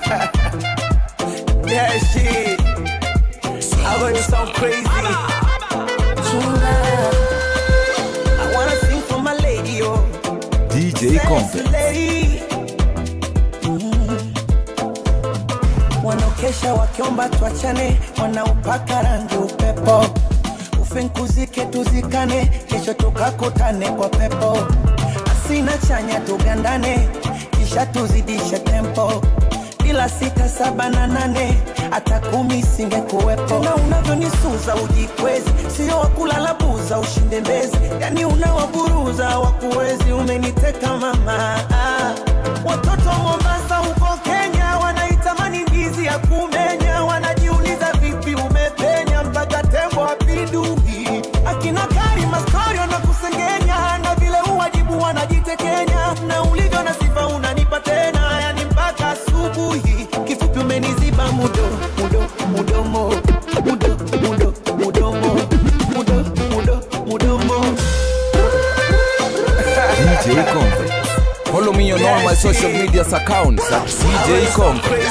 yeah, shit. I heard it sound crazy. I wanna sing for my lady, oh. DJ Comfort. Lady. Mm. Wanaokesha wakiomba tuachane, wanaupaka rangi upepo, ufinkuzike tuzikane, kesho tukakutane kwa pepo, asina chanya tugandane, kisha tuzidishe tempo bila sita saba na nane hata kumi singekuwepo. Na unavyonisuza ujikwezi, sio wakulala buza ushinde mbezi, yani unawaburuza wakuwezi. Umeniteka mama, ah. watoto wa Mombasa huko Kenya wanaitamani ndizi ya kumenya, wanajiuliza vipi umepenya mpaka tembo apindui. Akina Karima story wanakusengenya na vile uwajibu wanajitekenya, na ulivyo na sifa unanipa tena, yani mpaka asubuhi. Kifupi umeniziba mudo mudo mudomo mudo mudo mudomo mudo mudo mudomo DJ Comfort. Follow me on all my social media accounts at DJ Comfort.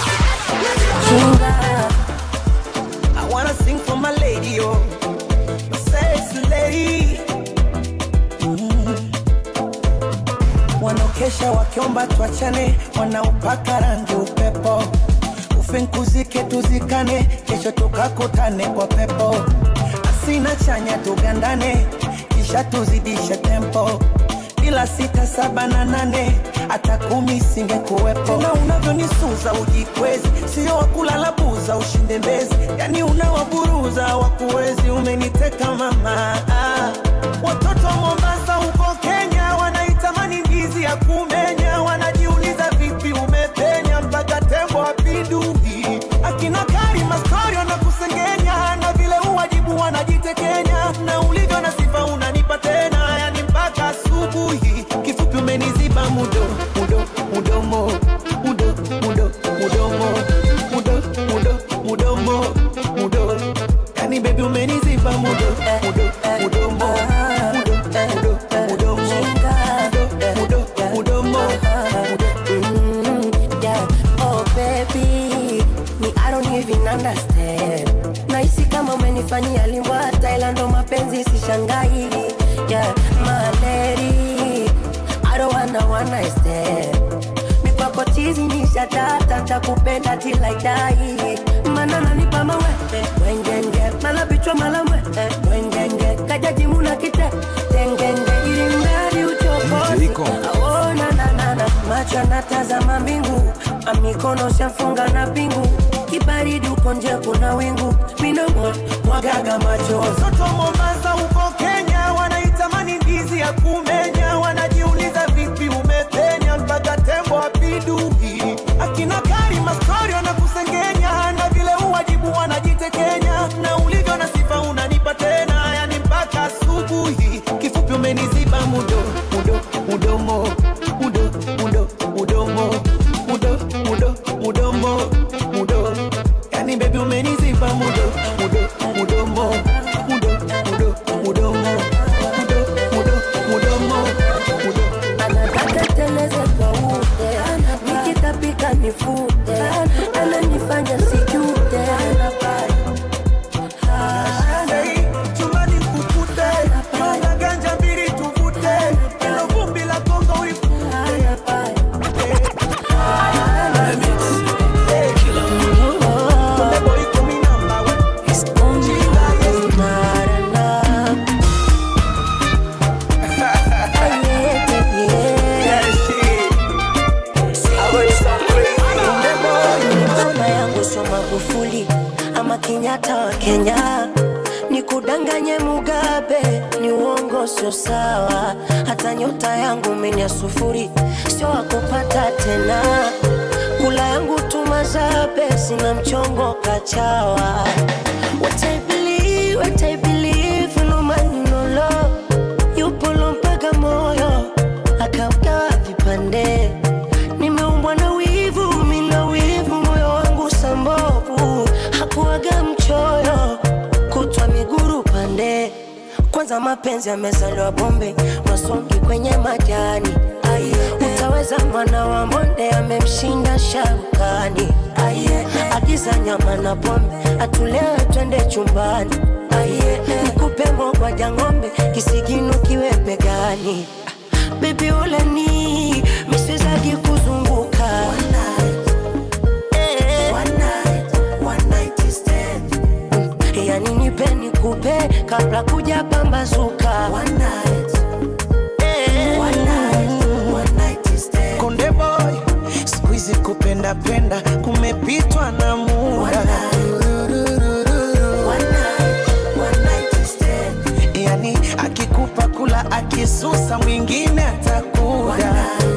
I wanna sing for my lady, oh, my sexy lady. Mm. Wanaokesha wakiomba tuachane, wanaupaka rangi upepo, ufinkuzike tuzikane, kesho tukakutane kwa pepo, asina chanya tugandane, kisha tuzidishe tempo bila sita saba na nane hata kumi singekuwepo. Na unavyonisuza ujikwezi, sio wakulala buza ushinde mbezi, yani unawaburuza wakuwezi. Umeniteka mama, ah. watoto wa Mombasa huko Kenya wanaitamani ndizi ya kumenya, wanajiuliza vipi umepenya mpaka tembo apindui. Akina Karima story wanakusengenya na vile uwajibu wanajitekenya, na ulivyo na sifa unanipa tena, yani mpaka asubuhi. Kifupi umeniziba mudo mudo mudomo mudo mudo mudomo mudo mudo mudomo mudo, yani baby umeniziba mudo mudo mudomo mudo mudo mudomo mudo mudo mudomo Mm, yeah. Oh baby, me I don't even understand. Nahisi kama umenifanyia limbwa Thailand, ndo mapenzi sishangai. Yeah, my lady, I don't wanna one night stand. Mikwako chizi ni shatata, takupenda till I die. Mana nanipa mawe, wengenge, mala bichwa mala mwe, wengenge, kajaji muna kite, tengenge, ili mradi uchokozi. DJ Comfort. Aona na na na macho natazama mbingu, amikono shafunga na pingu, kibaridi uko nje kuna wingu, minomo mwagaga machozi Watoto wa Mombasa huko Kenya wanaitamani ndizi ya kumenya, wanajiuliza vipi umepenya mpaka tembo apindui. Akina Karima story wanakusengenya na vile uwajibu wanajitekenya, na ulivyo na sifa unanipa tena, yani mpaka asubuhi. Kifupi umeniziba mudo mudo mudomo mudo mudo mudomo mudo mudo mudomo mudo, yani baby umeniziba mudo mudo mudomo mudo mudo mudomo mudo mudo mudomo mudo anataka teleze kwa ute, nikitapika nifute, ananifanya sijute, Hey, chumbani kukute, nyonga ganja mbili tuvute, hilo vumbi la Kongo ulikute. Konde boy kumi namba one. Chinga, yes. Yeah, shit. I heard it sound crazy. Konde boy. mama yangu sio Magufuli ama Kenyatta wa Kenya, nikudanganye Mugabe ni uongo, sio sawa. Hata nyota yangu mimi ya sufuri, sio wakupata tena. Kula yangu tumazabe, sina mchongo kachawa. What I believe, what I believe, no man no love yupo mpaka moyo akaugawa vipande. Nimeumbwa na wivu, mina wivu, moyo wangu sambovu, hakuaga mchoyo, kutwa miguru pande. Kwanza mapenzi yamezaliwa bombe, masongi kwenye majani. Ai, utaweza ataweza mwana wa monde amemshinda sharukani agiza nyama na pombe atulewe twende chumbani nikupe mogwaja ng'ombe kisigino kiwe begani bebi uleni miswezagi kuzunguka Eh. yani nipe nikupe kabla kuja pambazuka Eh. konde boy skuizi kupenda penda kumepitwa na muda yani akikupa kula akisusa mwingine atakuda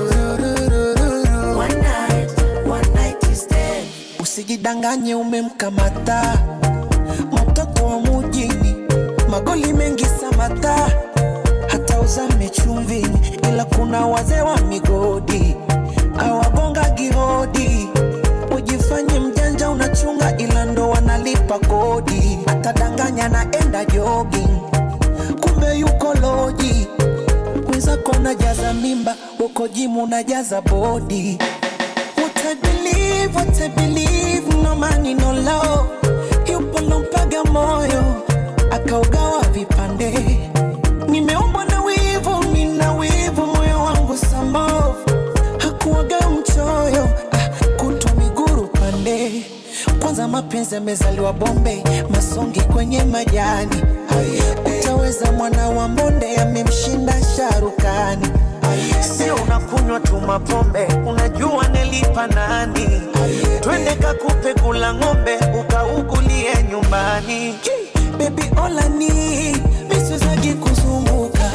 usijidanganye umemkamata mtoto wa mujini magoli mengi samata hata uzame chumvini ila kuna wazee wa migodi awagonga gihodi ujifanye mjanja unachunga ila ndo wanalipa kodi atadanganya naenda jogging kumbe yuko loji mwenzako najaza mimba uko jimu najaza bodi What I believe, what I believe, no money, no love. Yupo lompaga moyo, akaugawa vipande. Nimeumbwa na wivu, mina wivu, moyo wangu sambavu. Hakuwaga mchoyo, ah, kutwa miguru pande. Kwanza mapenzi yamezaliwa Bombe, masongi kwenye majani. Utaweza mwana wa mbonde, amemshinda sharukani. Sio unakunywa tu mapombe, unajua nelipa nani? Twende kakupe kula ng'ombe, ukaugulie nyumbani. Baby olani miswezagi kuzunguka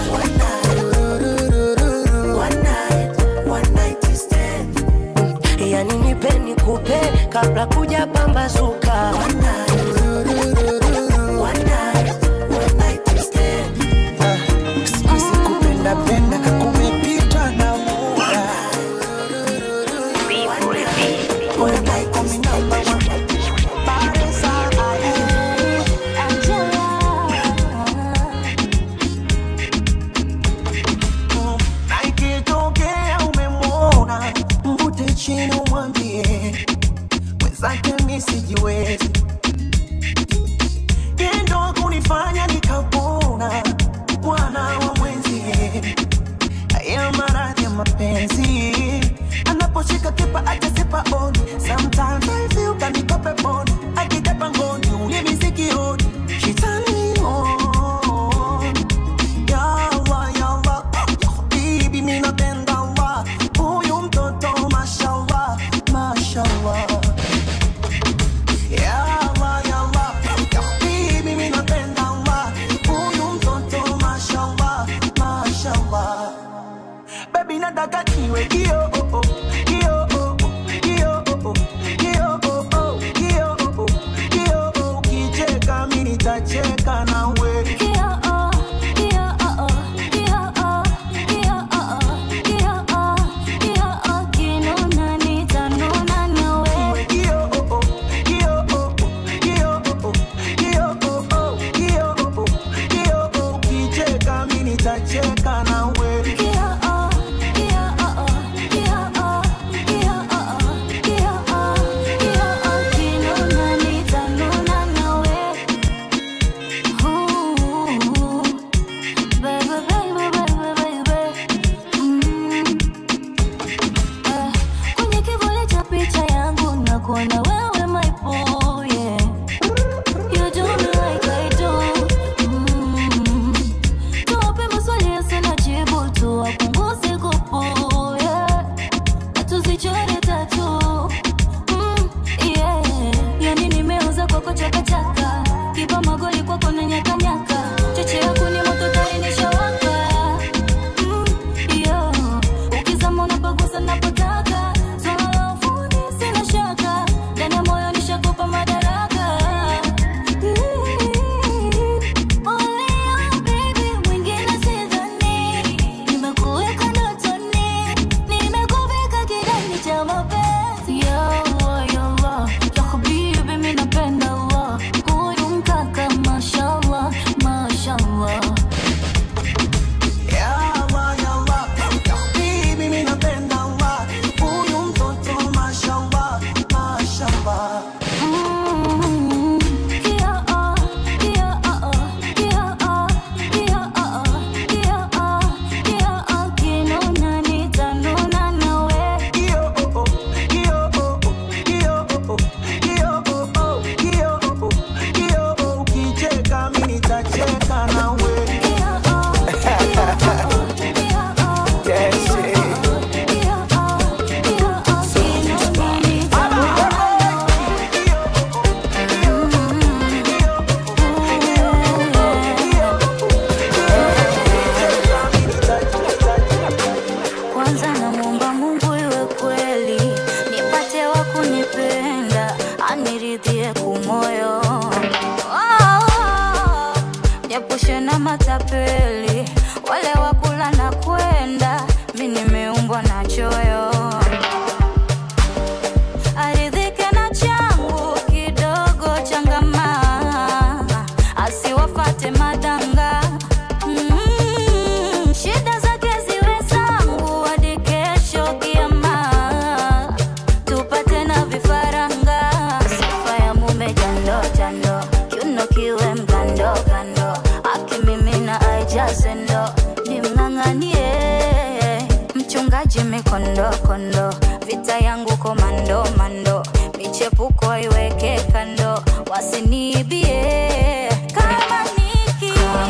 yani nipe nikupe kabla kuja pambazuka Sikuizi kupenda penda kumepitwa na muda. Kumi number one. Bado saa na ikitokea umemwona mvute chini umwambie mwenzake mi sijiwezi tendo kunifanya nikapona mwana wa mwenzie haya maradhi ya mapenzi anaposhika kipa ajasipa oni sometimes I feel kaniko peponi akitepa ngoni ulimi sikioni shetani on Yawa, yawa, bibi mi napenda wa huyu mtoto mashallah, mashallah Yawa, yawa, bibi mi napenda wa huyu mtoto mashallah, mashallah Baby nataka niwe kio oh, oh, kio oh, oh, kio oh, oh, kio oh, oh, kio oh, oh, kio oh, ukicheka mi nitacheka nawe Niwe kio oh, oh, kio oh, oh, kio oh, oh, kio oh, oh, kio oh, oh, kio oh, ukicheka mi nitacheka nawe niridhie kumoyo oh, japushe na matapeli wale wakula na kwenda mi nimeumbwa na choyo aridhike na changu kidogo changama asiwafate madanga mm, shida zake ziwe zangu hadi kesho kiama tupate na vifaranga sifa ya mume jando jando kiuno kiwe mkando kando akimimina aijaze ndo nimng'ang'anie mchungaji mikondo kondo vita yangu komando mando michepuko iweke kando wasiniibie kama niki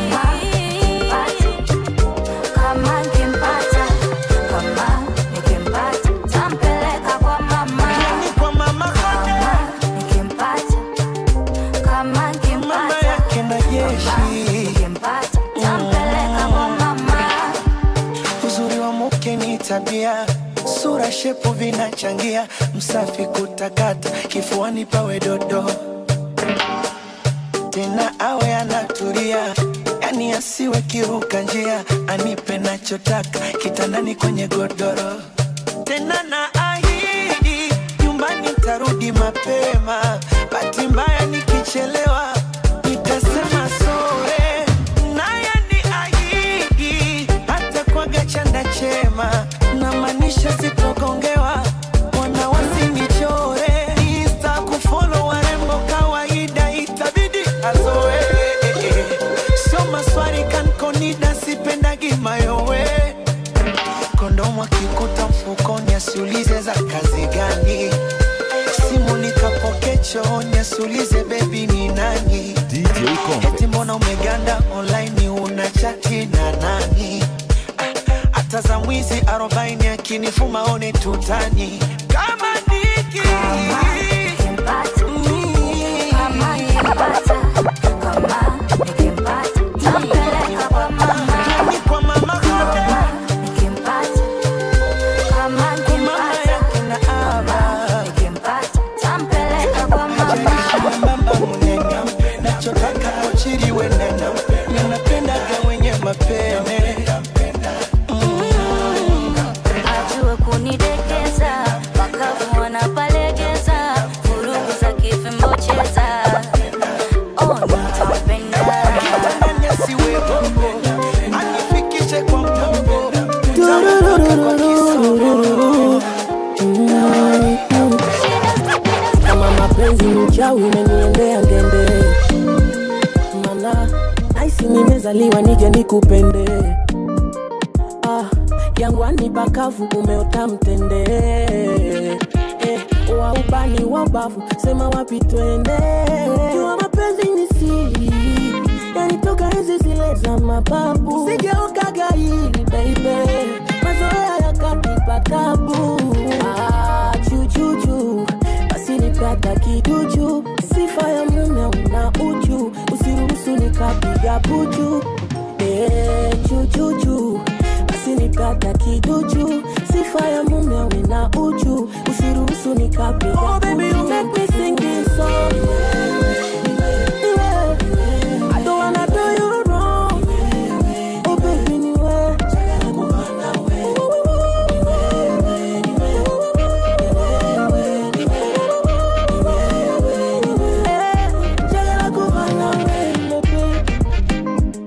kama nikimpata kama nikimpata tampeleka kwa mama Yani kwa mama kama nikimpata kama mama nikimpata yake na jeshi nikimpata tampeleka kwa mama uzuri wa mke ni tabia sura shepu vinachangia msafi kutakata kifuani pawe dodo tena awe anatulia yani asiwe kiruka njia anipe nachotaka kitandani kwenye godoro tena na ahidi nyumbani tarudi mapema bahati mbaya nikichelewa nitasema sore naye ni ahidi hata kwaga chanda chema na maanisha sitogongewa wana wasinichore insta kufolo warembo kawaida itabidi azoe sio maswari kankonida sipendagi mayowe kondomu akikuta mfukoni asiulize za kazi gani simu nikapoke chooni asiulize bebi ni nani DJ eti Convex. mbona umeganda online una chati na nani Ah, hata za mwizi arobaini akinifuma one tutani kama niki nikimpata Mm. kama nikimpata kama nikimpata tampeleka kwa mama Yani kwa mama kade kama nikimpata kama mama nikimpata yake na aba nikimpata tampeleka kwa mama Jaishi mwembamba munene nachotaka kochiriwe nene ninapendaga wenye mapene ajue kunidekeza wakavu wanapalegeza vurugu za kifimbo cheza oh, nitampenda Ndani asiwe bongo anifikishe kwa mgongo Tutaondoka kwa kisogo kama mapenzi ni uchawi umeniendea ngende mana naisi nimezaliwa nije nikupende ah, jangwani pakavu umeota mtende eh, wa ubani wa bavu sema wapi twende jua mapenzi ni siri yanitoka hizi zile za mababu sigeuka gairi baby mazoea yakatipa tabu ah, chuchuchu basi nipata kiduchu sifa ya mume una uchu usiruhusu nikapiga puchu eh, chuchuchu basi nipata kiduchu sifa ya mume una uchu usiruhusu nikapiga oh, baby, you make me sing this song. I don't wanna do you wrong. Oh, baby, niwe. Eh, njagala kuba nawe, baby.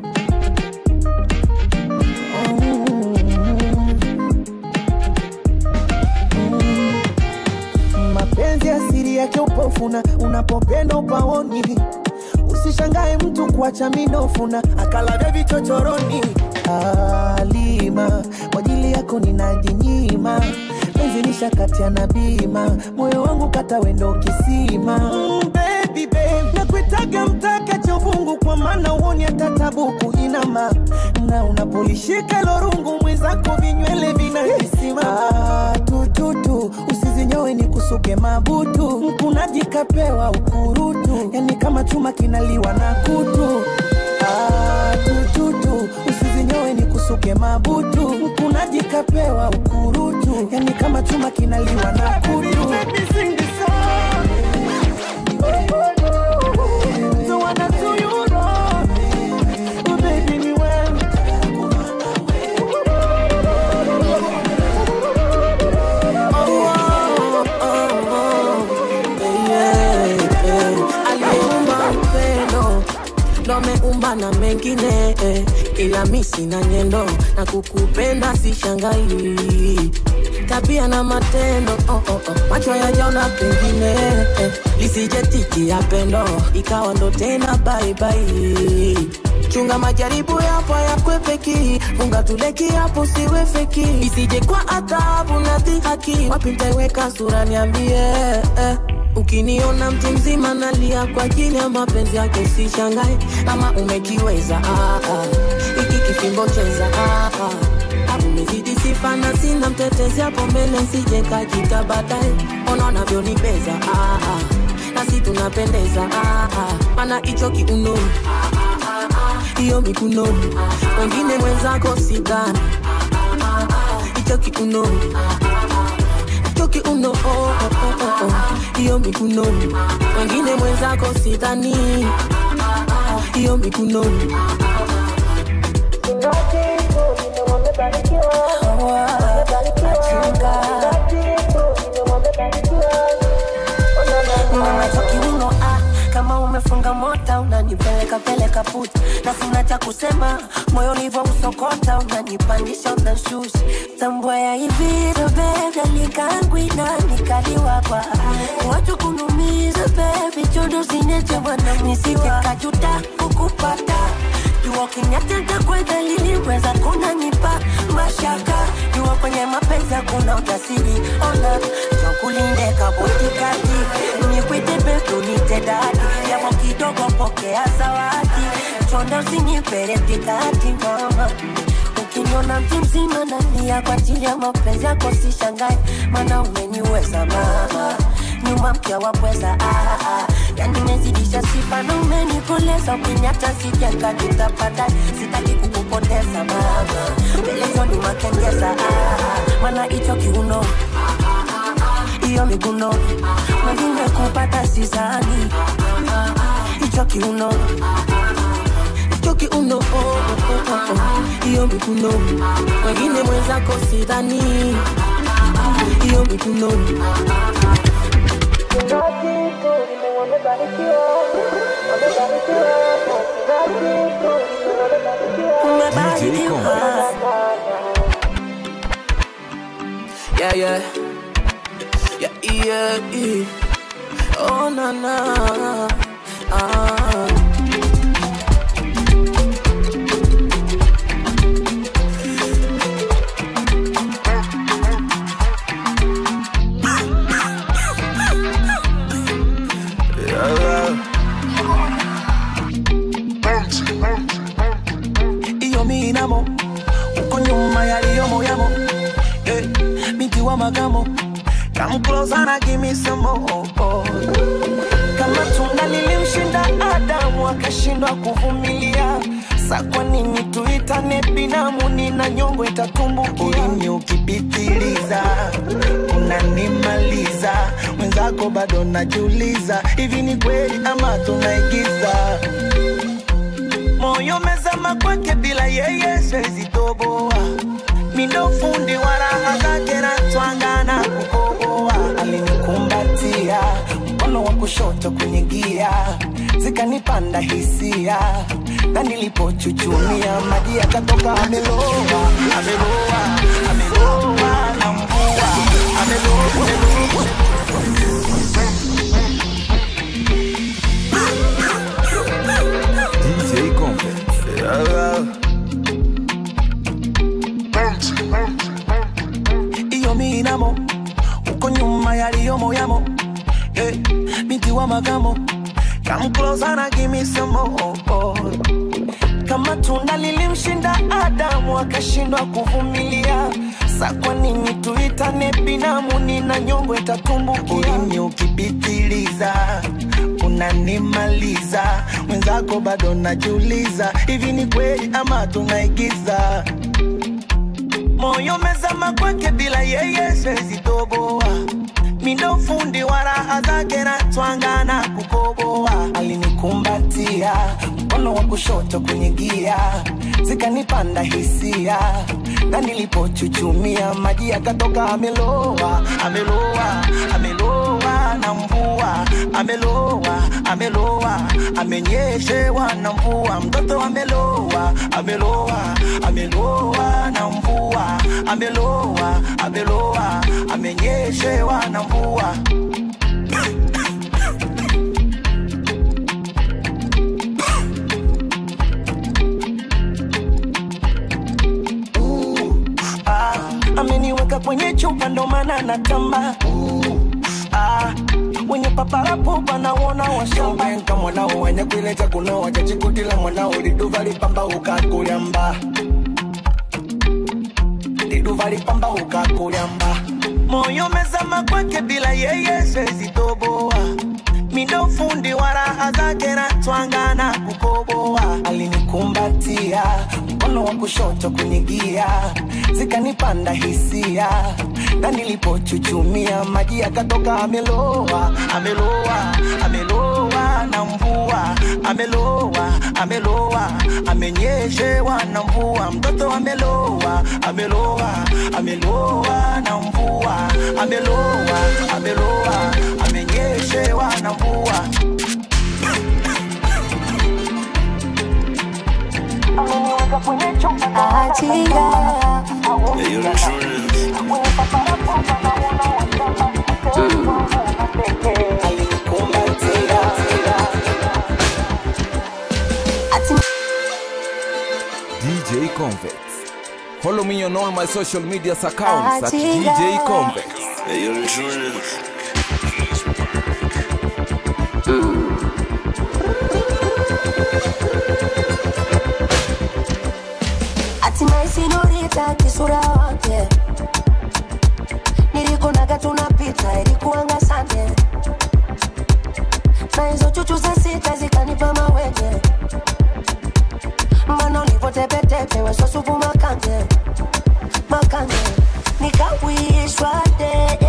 mapenzi asiri yake upofuna unapopenda upaoni usishangae mtu kuacha minofuna akalavya vichochoroni alima kwa ajili yako ninajinyima penzi nishakatia na bima moyo wangu kata wendo kisima mm, baby, babe. nakuitaga mtaka chovungu kwa maana uoni hata tabuku inama na unapolishika lorungu mwenzako vinywele vinahisima ah, tututu usizinyowe ni kusuke mabutu mkunaji kapewa ukurutu yani kama chuma kinaliwa na kutu ah, tututu usizinyowe ni kusuke mabutu mkunaji kapewa ukurutu yani kama chuma kinaliwa na kutu Baby, sing the song. wengine eh, ila mi sina nyendo na kukupenda sishangai tabia na matendo oh, oh, oh. macho yajaona pengine eh, lisije tiki ya pendo ikawa ndo tena baibai chunga majaribu yapo yakwepeki funga tuleki hapo siwe feki isije kwa adhabu na dhihaki wapi ntaiweka sura niambie eh. ukiniona mtu mzima nalia kwa ajili ya mapenzi yake sishangae kama umekiweza ah, ah. iki kifimbo cheza ah, ah. umezidi sifa na sina mtetezi hapo mbele nsije kajita baadaye ona unavyonibeza ah, ah. nasi tunapendeza ah, ah. mana hicho kiuno hiyo mikuno wengine mwenzako sidhani hicho kiuno hicho kiuno oh, oh, oh, oh, oh. hiyo mikuno wengine mwenzako sidhani hiyo mikuno Mamacho kiuno ah, kama umefunga mota unanipeleka peleka puta na sina cha kusema moyo ulivyo usokota unanipandisha unashusha tambua ya hivi bebe nikangwina nikaliwapa watu kunumiza bebi chondo sineche bwana nisije kajuta kukupata jua kinyateta kwedhalili weza kunanipa mashaka jua kwenye mapenzi hakuna ujasiri ona chokulinde kabotikati nikwite betu nitedadi yamo kidogo pokea zawadi chonde usinipelekikati mama ukiniona mtu mzima nalia kwa ajili ya mapenzi yako sishangae mana umeniweza mama nyuma mkia wapweza ah, ah. yani mezidisha sifa na umenikoleza ukinyata sijakajutapata sitaki kukupoteza mama pelezoni makengeza ah, ah. mana hicho kiuno hiyo miguno mwengine kupata sizani hicho kiuno hicho kiuno oh, oh, oh, oh, oh. hiyo mikuno wengine mwenzako sidhani hiyo mikuno umebarikiwa yeah, yeah. Yeah, yeah, yeah. Oh, na, na. Ah. iyo minamo uko nyuma yaliyomo yamo eh, binti wa magamo come closer and give me some more kama tunda lilimshinda Adamu akashindwa kuvumilia sa kwa nini tuitane binamu nina nyongo itatumbukia ulimi ukipitiliza unanimaliza mwenzako bado najiuliza hivi ni kweli ama tunaigiza moyo mezama kwake bila yeye siwezi toboa mindo fundi wa raha zake na twangana kukoboa alinikumbatia mkono wa kushoto kwenye gia zikanipanda hisia na nilipochuchumia maji yakatoka ameloa ameloa ameloa na mvua ameloa ameloa DJ Comfort. iyo minamo uko nyuma yaliyomo yamo eh, binti wa magamo come closer and give me some more kama tunda lilimshinda Adamu akashindwa kuvumilia sa kwa nini tuitane binamu nina nyongo itatumbukia ulimi ukipitiliza unanimaliza mwenzako bado najiuliza hivi ni kweli ama tunaigiza moyo mezama kwake bila yeye siwezi toboa mindo fundi wa raha zake na twangana kukoboa alinikumbatia mkono wa kushoto kwenye gia zikanipanda hisia na nilipochuchumia maji yakatoka ameloa ameloa ameloa na mvua ameloa ameloa amenyeshewa na mvua mtoto ameloa ameloa ameloa na mvua ameloa ameloa amenyeshewa na mvua ah, ameniweka kwenye chupa ndo maana natamba ah, wenye paparapo panaona washambanka mwanao wenye kuileja kunao wachachikutila mwanao liduva lipamba ukakulyamba liduva lipamba ukakulyamba moyo mezama kwake bila yeye sezitoboa mindo fundi wa raha zake na twanga na kukoboa alinikumbatia mkono wa kushoto kunigia zikanipanda hisia na nilipochuchumia maji yakatoka ameloa ameloa ameloa na mvua ameloa ameloa amenyeshewa na mvua mtoto ameloa ameloa ameloa na mvua ameloa ameloa amenyeshewa na mvua ameniweka kwenye chumba Achiga. Ati DJ Convex. Follow me on all my social media accounts at Achiga. DJ Convex. hatimaye sinurita kisura wake nilikunaga tunapita ilikuanga sande na hizo chuchu za sita zikanipa mawege mana ulivotepetepe wesosupu makande makande nikawishwa de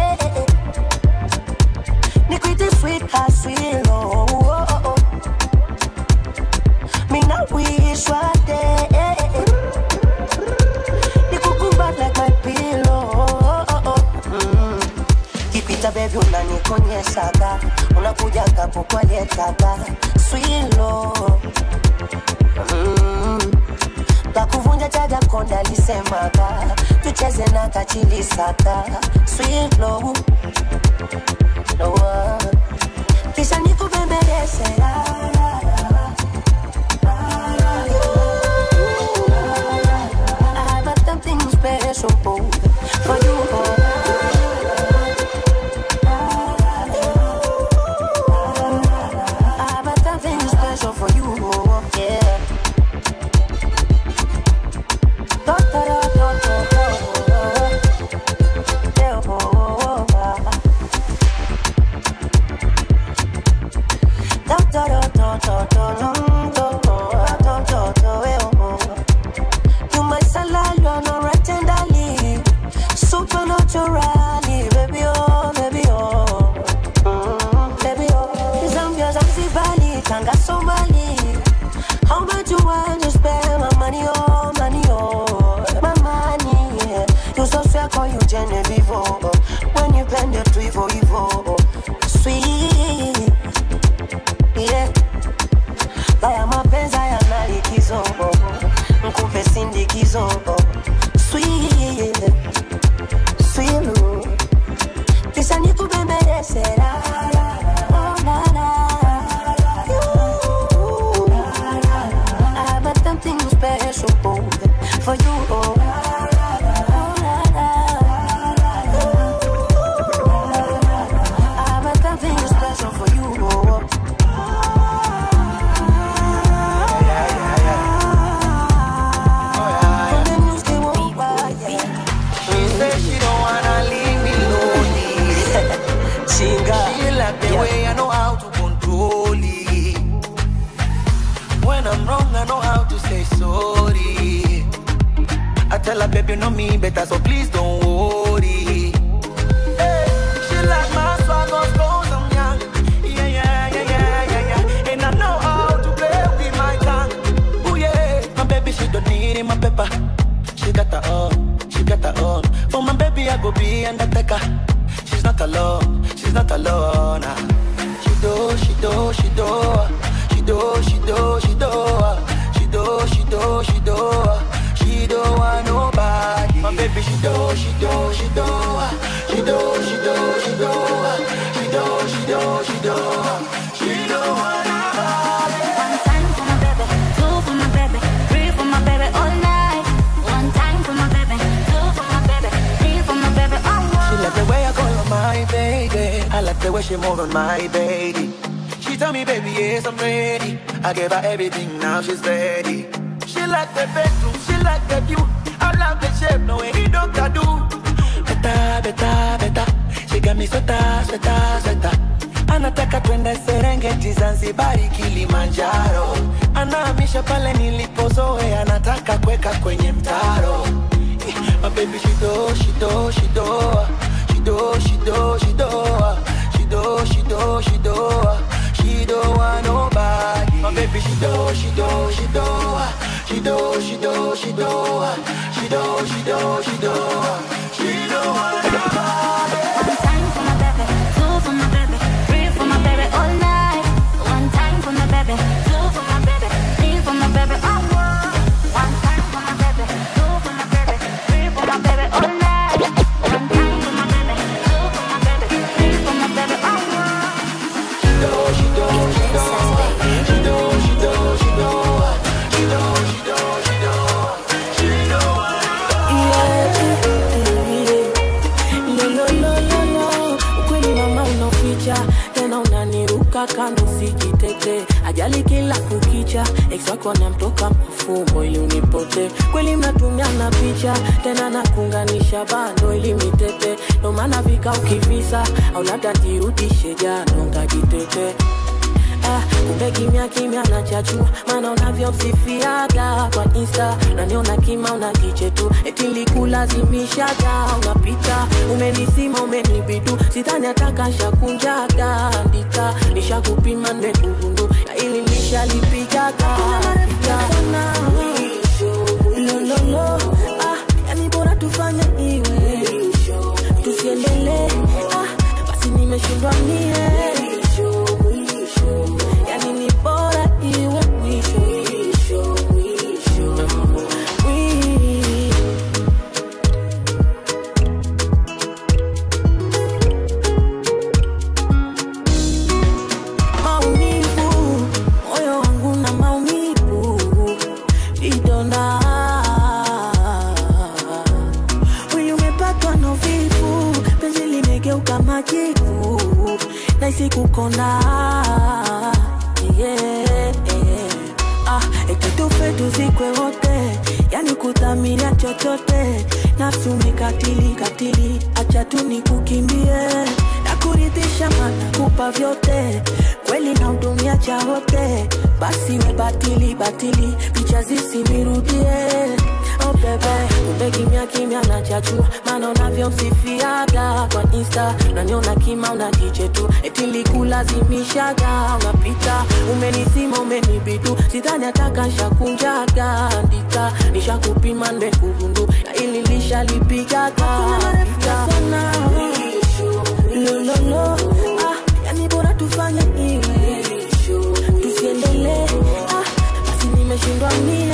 nikwite sweet haswilo mina wishwa de nikukumbat like my pillow mm. kipita bebi unanikonyeshaga unakuja kapo kwalietaga swilo mm. kakuvunja chaga konda alisemaga tucheze na kachilisaka swilo no, kisha nikubembeleze la, la, la. I have something special for you. I have something special for you. Yeah. Da, da, da, da, da, da. Yeah, oh, oh, oh. Da, da, da, da, da, da, da, da, da, da, da, eh, oh, oh. You my salad, you are not right tenderly. Supernaturally, baby, oh, baby, oh. Mm, baby, oh. Zambia, Zanzibari, Tanga, Somali. How much you want to spend my money, oh, money, oh. My money, yeah. You so sweet, call you Genevieve, oh. When you bend it to evil, evil. Sweet, yeah. Haya mapenzi yana likizo Mkupe sindikizo Sweet Sweet Kisha nikubembeleze la, la, la, oh, la, la. You. I have something special for you oh. Oh, la, la. I have something special for you oh. And then you stay warm, yeah. She said she don't wanna leave me lonely. Chinga. She like the Yeah. way I know how to control it. When I'm wrong, I know how to say sorry. I tell her, baby, you know me better, so please don't worry. Hey, she like my swagger, cause I'm young. Yeah, yeah, yeah, yeah, yeah, yeah. And I know how to play with my tongue. Ooh, yeah. My baby, she don't need my pepper. She got the uh. I go be undertaker. She's not alone, she's not alone. ah. She do, she do, she do, she do, she do, she do, she do, she do, she do, she do want nobody. My baby, she do, she do, she do, she do, she do, she do, she do, she do, she do, she do want nobody. One time for my baby, two for my baby, three for my baby all night. One time for my baby, two for my baby, three for my baby all She night. like the way I call her my baby. I like the way she move on my baby. She tell me, baby, yes, I'm ready. I gave her everything, now she's ready. She like the bedroom, she like the view. I love the shape, no way he don't do. Beta, beta, beta. She got me sweater, sweater, sweater. Anataka twende Serengeti, Zanzibari, Kilimanjaro. Anahamisha pale nilipozoea, anataka kuweka kwenye mtaro. My baby, she do, she do, she do, she do, she do, she do, she do, she do, she do, she do want nobody. My baby, she do, she do, she do, she do, she do, she do, she do, she do, she do, she do want nobody. One time for my baby, two for my baby, three for my baby all night. One time for my baby, two for my baby, three for my baby all night. One time for my baby, two for my baby, three for my baby all night. One time for my baby, two for my baby, three for my baby all night. She do, she do, she do, she do, she do, she do, she do, she do, she do, she do want nobody. lololololo ukweli mama unaficha tena unaniruka kando sijitete ajali kila kukicha ex wako anamtoka mafumbo ili unipote kweli mnatumiana picha tena nakunganisha bando ili mitete ndo maana vika ukivisa au labda ntirudishe jano ngajitete Ah, kumbe kimya kimya nachachua maana unavyomsifiaga kwa insta unaniona kima unakiche tu eti likulazimishaga unapita umenisima umenibidu sidhani atakashakunjaga andika nishakupima nimekugundu na ili nishalipigaga lololo ah, yani bora tufanye iwe tusiendelee ah, basi nimeshindwa mie yani ni bora iwe mwisho mwisho mwisho Mwi- maumivu moyo wangu na maumivu vidonda mwili umepatwa na uvivu penzi limegeuka majivu naisi kukonda yeah. ah, eti tufe tuzikwe wote yani kudhamiria chochote nafsi umekatili katili acha tu nikukimbie na kuridhisha mana kupa vyote kweli na hudumia cha wote basi we batili batili picha zisinirudie oh bebe kumbe kimya kimya nachachua maana unavyomsifiaga kwa insta unaniona kima unakiche tu eti likulazimishaga unapita umenisima umenibidu sidhani atakashakunjaga andika nishakupima nimekugundu na ili lishalipigaga lololo ah, yani bora tufanye iwe tusiendelee ah, basi nimeshindwa mie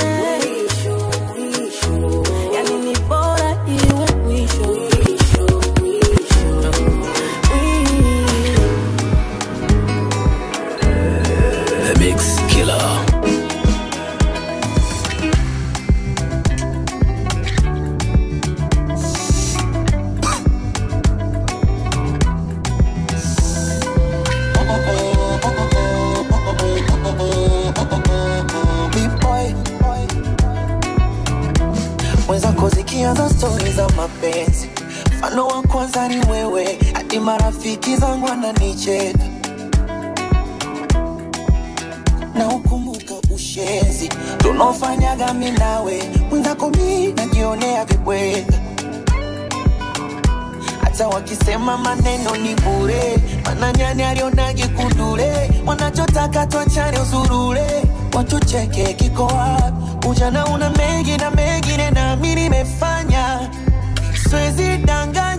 yani ni bora iwe mwisho mwisho mwisho Mwisho. The Mix Killer. Big boy. mwenzako zikianza stori za mapenzi mfano wa kwanza ni wewe hadi marafiki zangu wananicheka na ukumbuka ushenzi tunaofanyaga mi nawe mwenzako mi najionea vibwenga hata wakisema maneno ni bure mananyani alionage kundule wanachotaka twachane uzurule watucheke kiko wapi ujana una mengi na mengine nami nimefanya swezi danganya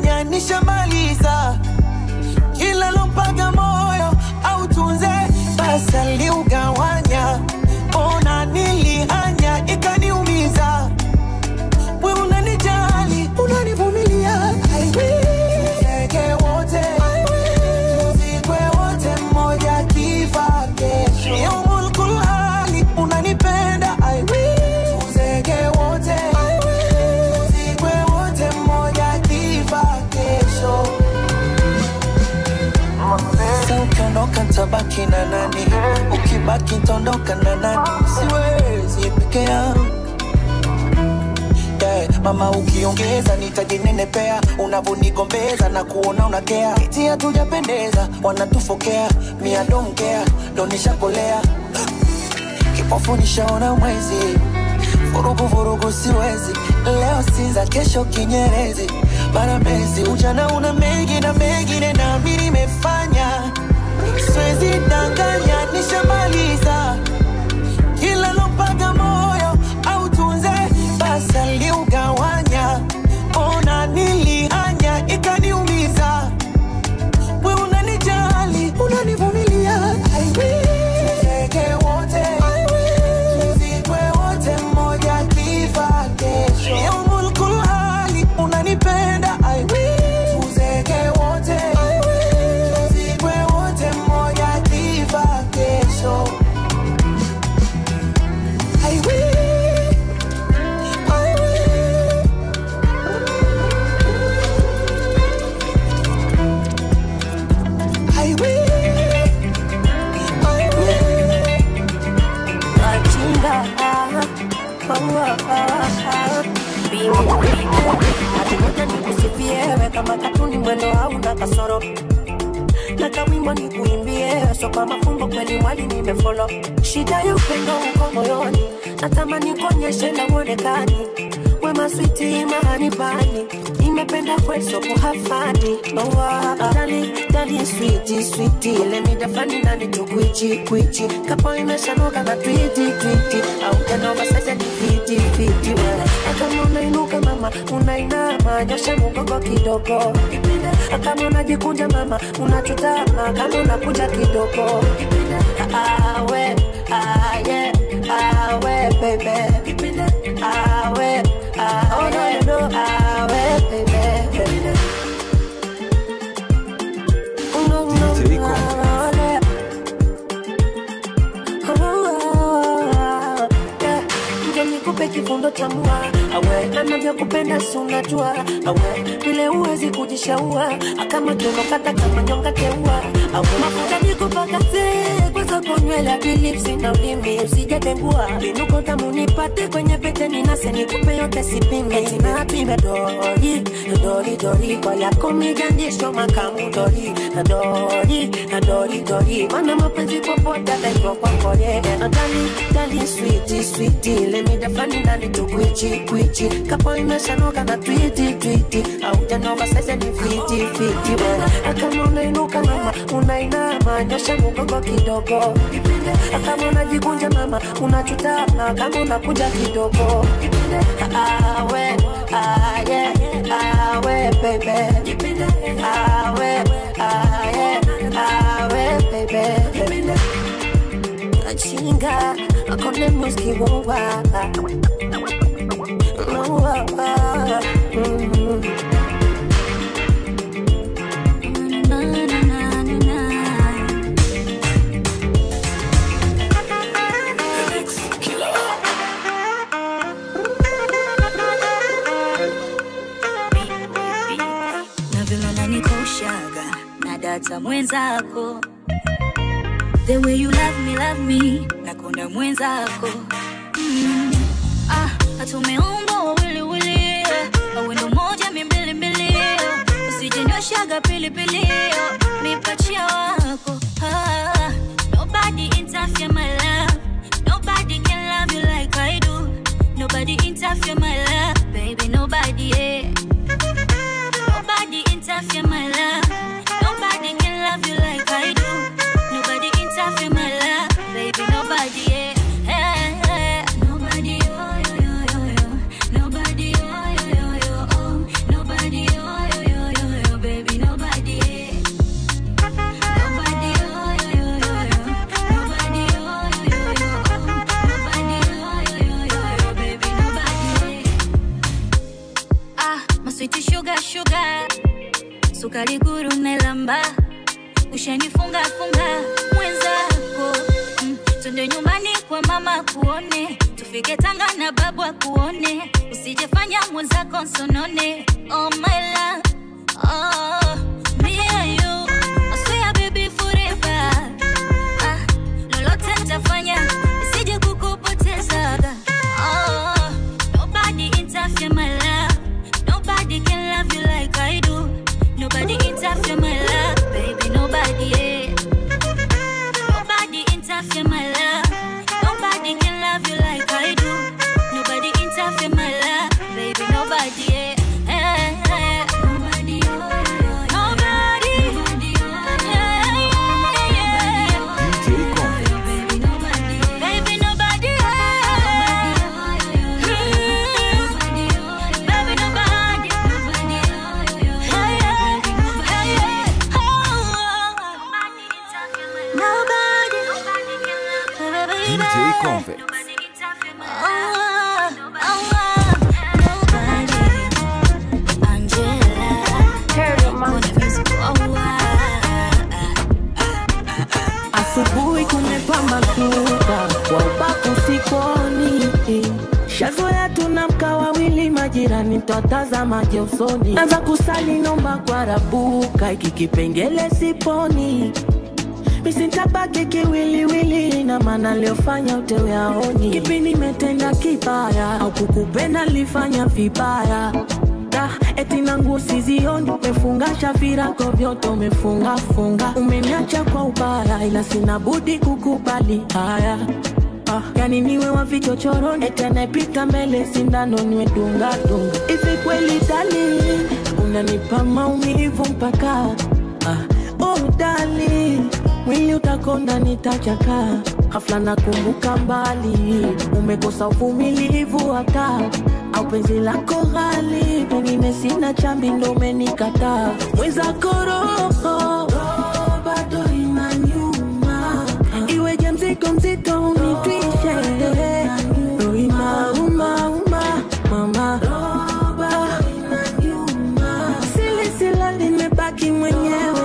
tabaki na nani ukibaki ntondoka na nani siwezi peke yangu yeah. mama ukiongeza nitajinenepea unavonigombeza na kuona unakea iti hatujapendeza wanatufokea miadomkea ndo nishakolea kipofu nishaona mwezi vurugu vurugu siwezi leo sinza kesho kinyerezi bara mezi ujana una mengi na mengine nami nimefanya siwezi danganya nishamaliza kila lopaga moyo au tunze basa liugawanya ona nilihanya ikaniumiza we unanijali unanivumilia I will. Tuzeke wote tuzikwe wote mmoja kifa kesho yaumul kulhali unanipenda I will. Tuzeke wote tuzikwe wote mmoja kifa kesho I will. I will. I will. I will. Machinga, ah, maua, ah, bingi, hadi moja nikusifie, we kama katuni mwendo hauna kasoro na kawimbo nikuimbie, so kwa mafumbo kweli mwali nimefolo. Shida ya upendo uko moyoni, natamani kuonyeshe na uonekani wema switi mahani pani nimependa kweso kuhafani noa dali dali switi switi let me define nani tu kwichi kwichi kapo imeshanoka na twiti twiti au janova sasa ni fiti fiti wewe kama unainuka mama unainama nyosha mgongo kidogo kama unajikunja mama unachutama kama unakuja kidogo awe aye awe baby awe oh no no awe baby no no DJ Rico. awe. Nje nikupe kifundo cha mua awe anavyokupenda si unajua awe vile huwezi kujishaua kama tunokata kama nyonga teua awe mafuta nikupakaze kwanza konywele hadi lipsi na ulimi usijatengua vinuko tamu nipate kwenye pete ninase nikupe yote sipime tina pime dori dori dori kwa yako migandisho makamu dori na dori na dori dori mana mapenzi popote ataitwa kwako yeye na dali dali switi switi lemidafani ndani tu kwichi kwichi kapo imeshanoka na twiti twiti au janova sasa ni fiti fiti bwana kama unainuka mama unainama nyosha mgongo kidogo kama unajikunja mama unachutama kama unakuja kidogo awe aye awe baby awe aye awe baby achinga akone muski wowa wowa mm. Na, na, na, na, na. The Mix Killer. na vile unanikoshaga na data mwenzako the way you love me, love me nakunda mwenzako mm. ah, hatumeumbwa wawiliwili awendo moja mimbilimbili usijenyoshaga pilipili mipachia wako ah, nobody interfere my love nobody can love you like I do nobody interfere my love baby nobody yeah. Nobody interfere my love. Nobody can love you like I do. Nobody interfere my love, baby. Nobody, yeah. yeah, yeah. Nobody, oh, yo, yo, yo, yo. Nobody, oh, yo, yo, yo, oh. Nobody, oh, yo, yo, yo, yo, baby. Nobody, yeah. Nobody, oh, yo, yo, yo, yo. Nobody, oh, yo, yo, yo, oh. Nobody, oh, yo, yo, yo, yo, baby. Nobody, yeah. Ah, my sweetie sugar, sugar sukari guru nelamba ushanifunga funga mwenzako mm, twende nyumbani kwa mama kuone tufike tanga na babu akuone usijefanya mwenzako nsonone oh my love oh me and you I swear baby forever unasuka wa ubaku sikoni shazoya tunamka wawili majirani twatazamaje usoni naza kusali nomba kwa rabuka iki kipengele siponi misintabaki kiwiliwili na maana liofanya utewe aoni kipi nimetenda kibaya au kukupenda lifanya vibaya Da, eti nangu sizioni umefungasha virago vyote umefungafunga umeniacha kwa ubaya ila sina budi kukubali haya Ah, yani niwe wa vichochoroni eti anayepita mbele sindano niwe dunga dunga hivi kweli dali unanipa maumivu mpaka ah, oh dali mwili utakonda nitachaka hafla nakumbuka mbali umekosa uvumilivu hata au penzi lako ghali pengine sina chambi ndo umenikataa mwenzako roho bado inaniuma iweje mzigo mzito unitwishe roho inaumauma mama silisila limebaki mwenyewe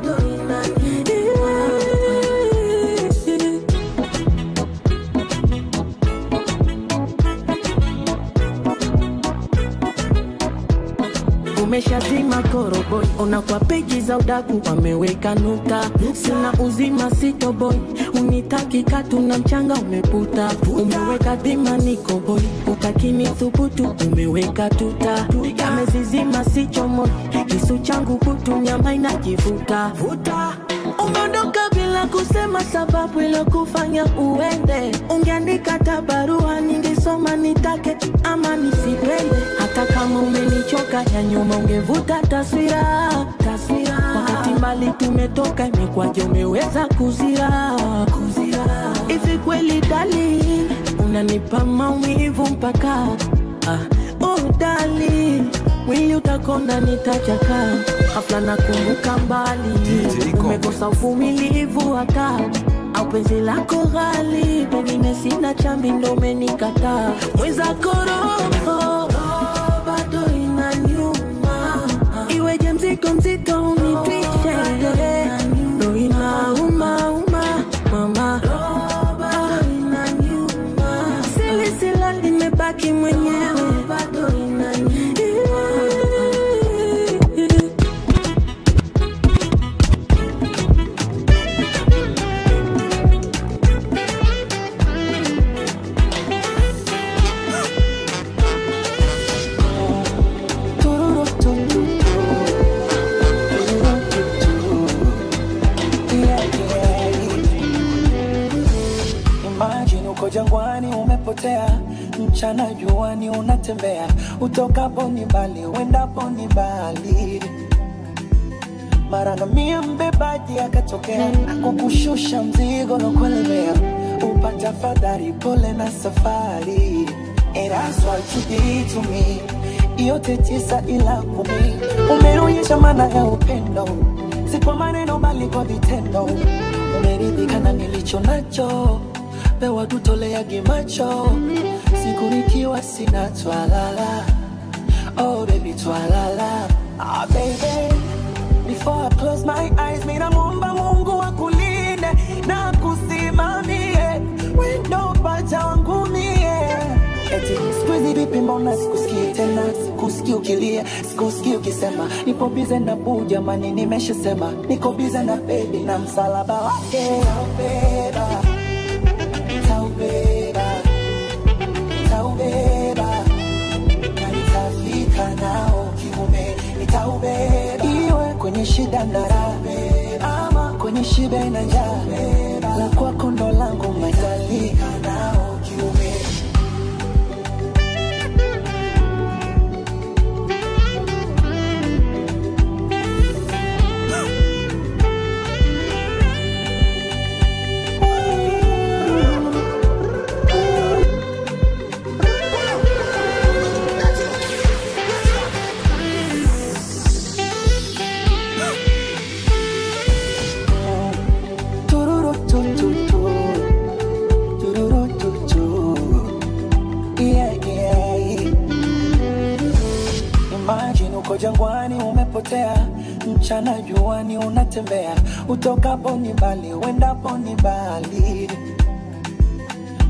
umeshazima koroboi ona kwa peji za udaku wameweka nukta sina uzima sitoboi unitaki katu na mchanga umeputa umeweka dhima nikoboi ukakini thubutu umeweka tuta yamezizima sichomoi kisu changu kutu nyama inajivuta umeondoka bila kusema sababu ilokufanya uende ungeandika tabarua ningesoma nitake ama nisipende hata kama umenichoka ya nyuma ungevuta taswira taswira wakati mbali tumetoka imekwaje umeweza kuzira kuzira hivi kweli dali unanipa maumivu mpaka ah, oh dali mwili utakonda nitachaka hafla nakumbuka mbali DJ Kombe. umekosa uvumilivu hata au penzi lako ghali pengine sina chambi ndo umenikataa mwenzako roho bado inaniuma iweje mzigo mzito unitwishe ndo inaumauma mama silisila limebaki mwenyewe bado Imagine uko jangwani umepotea, mchana juani unatembea, utokapo ni mbali, uendapo ni mbali. Mara ngamia mbebaji akatokea, akukushusha mzigo na kuelemea, upata fadhari, pole na safari. And that's what you did to me. Yote tisa ila kumi, umeonyesha maana ya upendo, si kwa maneno bali kwa vitendo. Umeridhika na nilicho nacho, pewa tutoleage macho, siku nikiwa sina twalala. Oh baby twalala, ah baby Before I close my eyes, mina muomba Mungu akulinde na kusimamie wendo pacha wangu mie. Eti siku hizi vipi, mbona sikusikii tena, sikusikii ukilia, sikusikii ukisema nipo bize na buu, jamani, nimeshasema niko bize na bebi na msalaba wake taubeba, taubeba, taubeba na nitafika nao kiume, nitaubeba iwe kwenye shida na raha, ama kwenye shibe na njaa, la kwako ndo langu matalika nao kiume. Tururu tu tu tu. Tururu tu tu. Yeah, yeah. Imagine uko jangwani umepotea, mchana juani unatembea, utokapo ni mbali, uendapo ni mbali.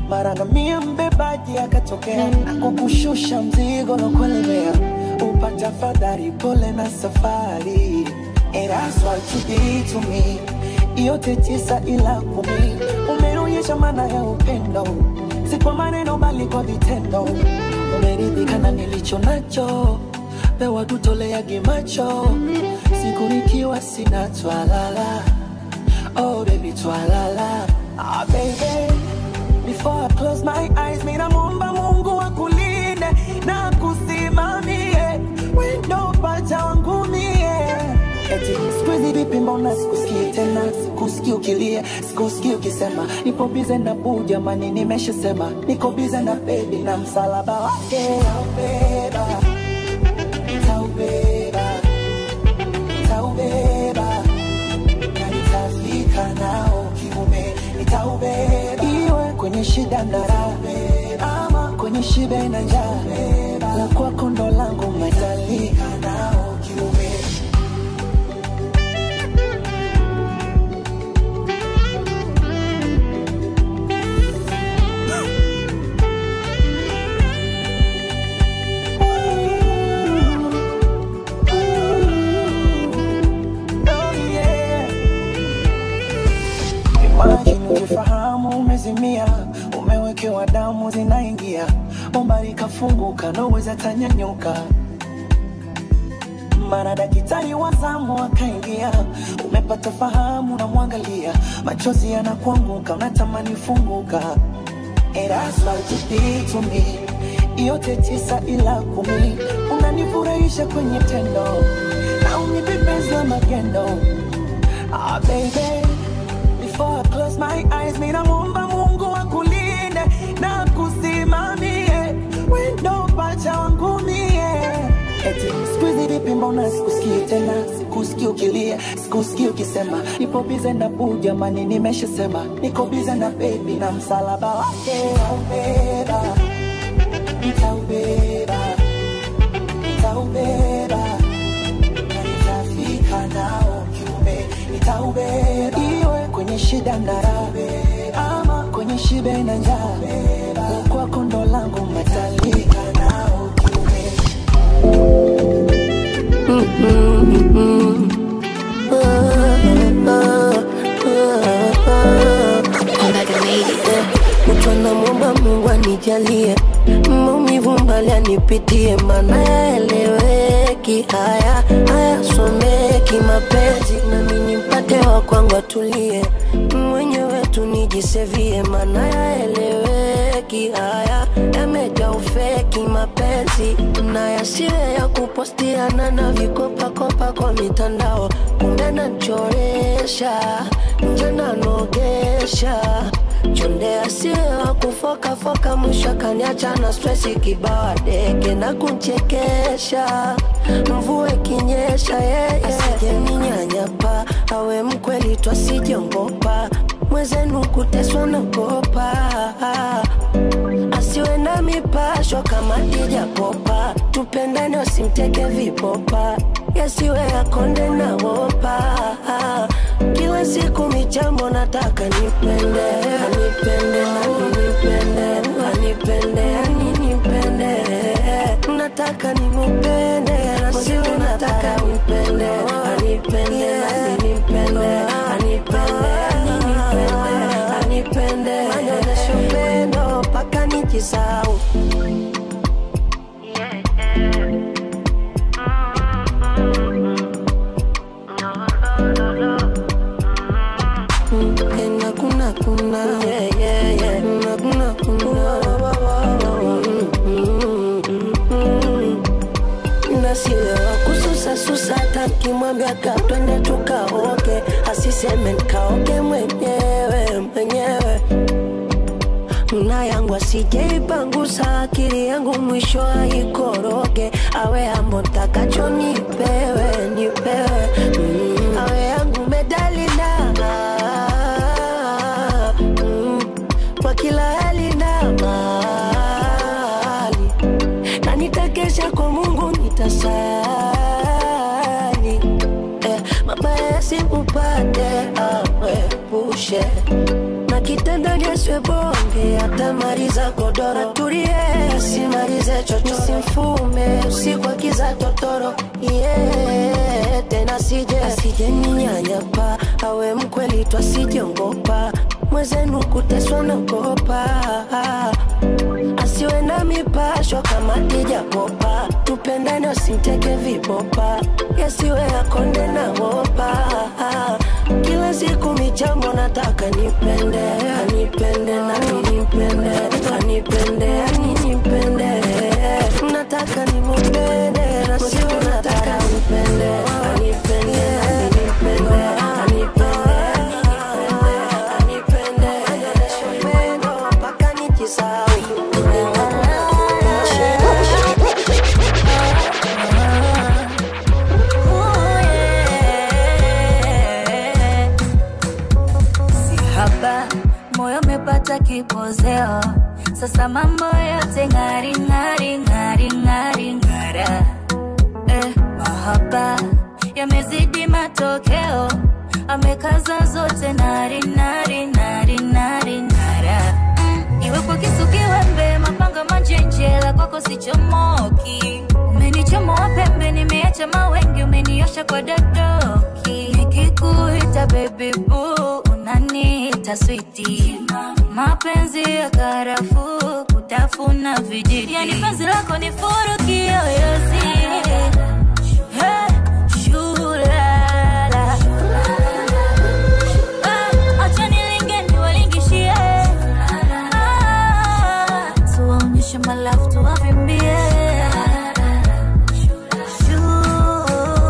mara ngamia mbebaji akatokea na kukushusha mzigo na kuelemea upata fadhari pole na safari And that's what you did to me yote tisa ila kumi umeonyesha maana ya upendo si kwa maneno bali kwa vitendo umeridhika na nilicho nacho pewa tutoleage macho siku nikiwa sina twalala oh baby twalala ah baby before I close my eyes mina muomba mungu akulinde na kusimamie wendo pacha wangu mie eti siku hizi vipi mbona sikusikii tena sikusikii ukilia sikusikii ukisema nipo bize na buu jamani nimeshasema niko bize na bebi na msalaba wake taubeba taubeba taubeba na nitafika nao kiume nitaubeba iwe kwenye shida na raha ama kwenye shibe na njaa la kwako ndo langu matalika nao kiume Oh, yeah. Imagine ukifahamu umezimia, umewekewa damu zinaingia, bomba likafunguka, naweza tanyanyuka. Mara daktari wa zamu akaingia, umepata fahamu, namwangalia, machozi yanakuanguka, unatamani funguka. And that's what you did to me. Yote tisa ila kumi, unanifurahisha kwenye tendo na unibebeza magendo. Ah, baby, before I close my eyes, mina muomba Mungu akulinde na kusimamie wendo pacha wangu mie. Eti siku hizi vipi, mbona sikusikii tena, sikusikii ukilia, sikusikii ukisema nipo bize na buu, jamani, nimeshasema niko bize na baby na msalaba wake nitaubeba, nitaubeba, nitaubeba na nitafika nao kiume, nitaubeba iwe kwenye shida na raha ama kwenye shibe na njaa, la kwako ndo langu matalika nao kiume. Mtu anamwomba Mungu anijalie maumivu mbali anipitie, maana yaeleweki, haya hayasomeki mapenzi, nami nimpate wa kwangu atulie, mwenyewe tu nijisevie, maana yaeleweki, haya yamejaa ufeki mapenzi, na yasiwe ya kupostiana na vikopakopa kwa mitandao, kumbe nachoresha nje nanogesha chonde asiwe wa kufokafoka, mwisho kaniacha na stresi kibawa deke na kunchekesha, mvua ikinyesha yeye asije ninyanyapa, awe mkweli twasijongopa, mwezenu kuteswa nagopa asiwe na mipasho kama dijapopa, tupendane wasimteke vipopa, yasiwe yakonde na wopa. Kila siku michambo nataka nipende, anipende, aninipende, anipende, aninipende, nataka nimupende, nasiwe nataka nipende, anipende, aninipende, anipende, aninipende, anipende, anyonyeshe upendo mpaka nijisahau. Kuna kuna kuna yeah yeah yeah kuna kuna kuna nasiwe wa kususa susa takimwambia ka twende tukaoke asiseme nikaoke mwenyewe mwenyewe na yangu asijeipangusa akili yangu mwisho aikoroge awe ambo ntakacho nipewe nipewe mm. awe yangu medalina mm. kwa kila hali na mali na nitakesha kwa Mungu nitasali eh, mabaya yasimupate awepushe na kitandani asiwe bonge atamaliza godoro tulie simalize chocho simfume usiku akiza totoro yeah. tena sije asije ninyanyapa awe mkweli twasijongopa mwezenu kuteswa nagopa asiwe na mipasho kama kijapopa tupendane usimteke vibopa yasiwe akonde na wopa kila siku michambo nataka nipende anipende nami nimpende anipende aninipende nataka nimupende na sio nataka nipende anipende nami nimpende anipende anipende anyonyeshe upendo mpaka nijisahau Sihaba, moyo umepata kipozeo, sasa mambo yote ng'ari ng'ari ng'ari ng'ari ng'ara. Eh, mahaba yamezidi matokeo, amekaza zote nari nari nari nari nara. Mm, iwe kwa kisu kiwembe, mapanga manjenjela, kwako sichomoki. Umenichomoa pembe, nimeacha mawengi, umeniosha kwa dadoki. Nikikuita baby boo, unaniita switi. Mapenzi ya karafuu, kutafuna vijiti. Yani penzi lako ni furu kiyoyozi. Hey, shulala. Ah, acha nilinge niwalingishie. Ah, tuwaonyeshe malafu tuwavimbie. Shoo.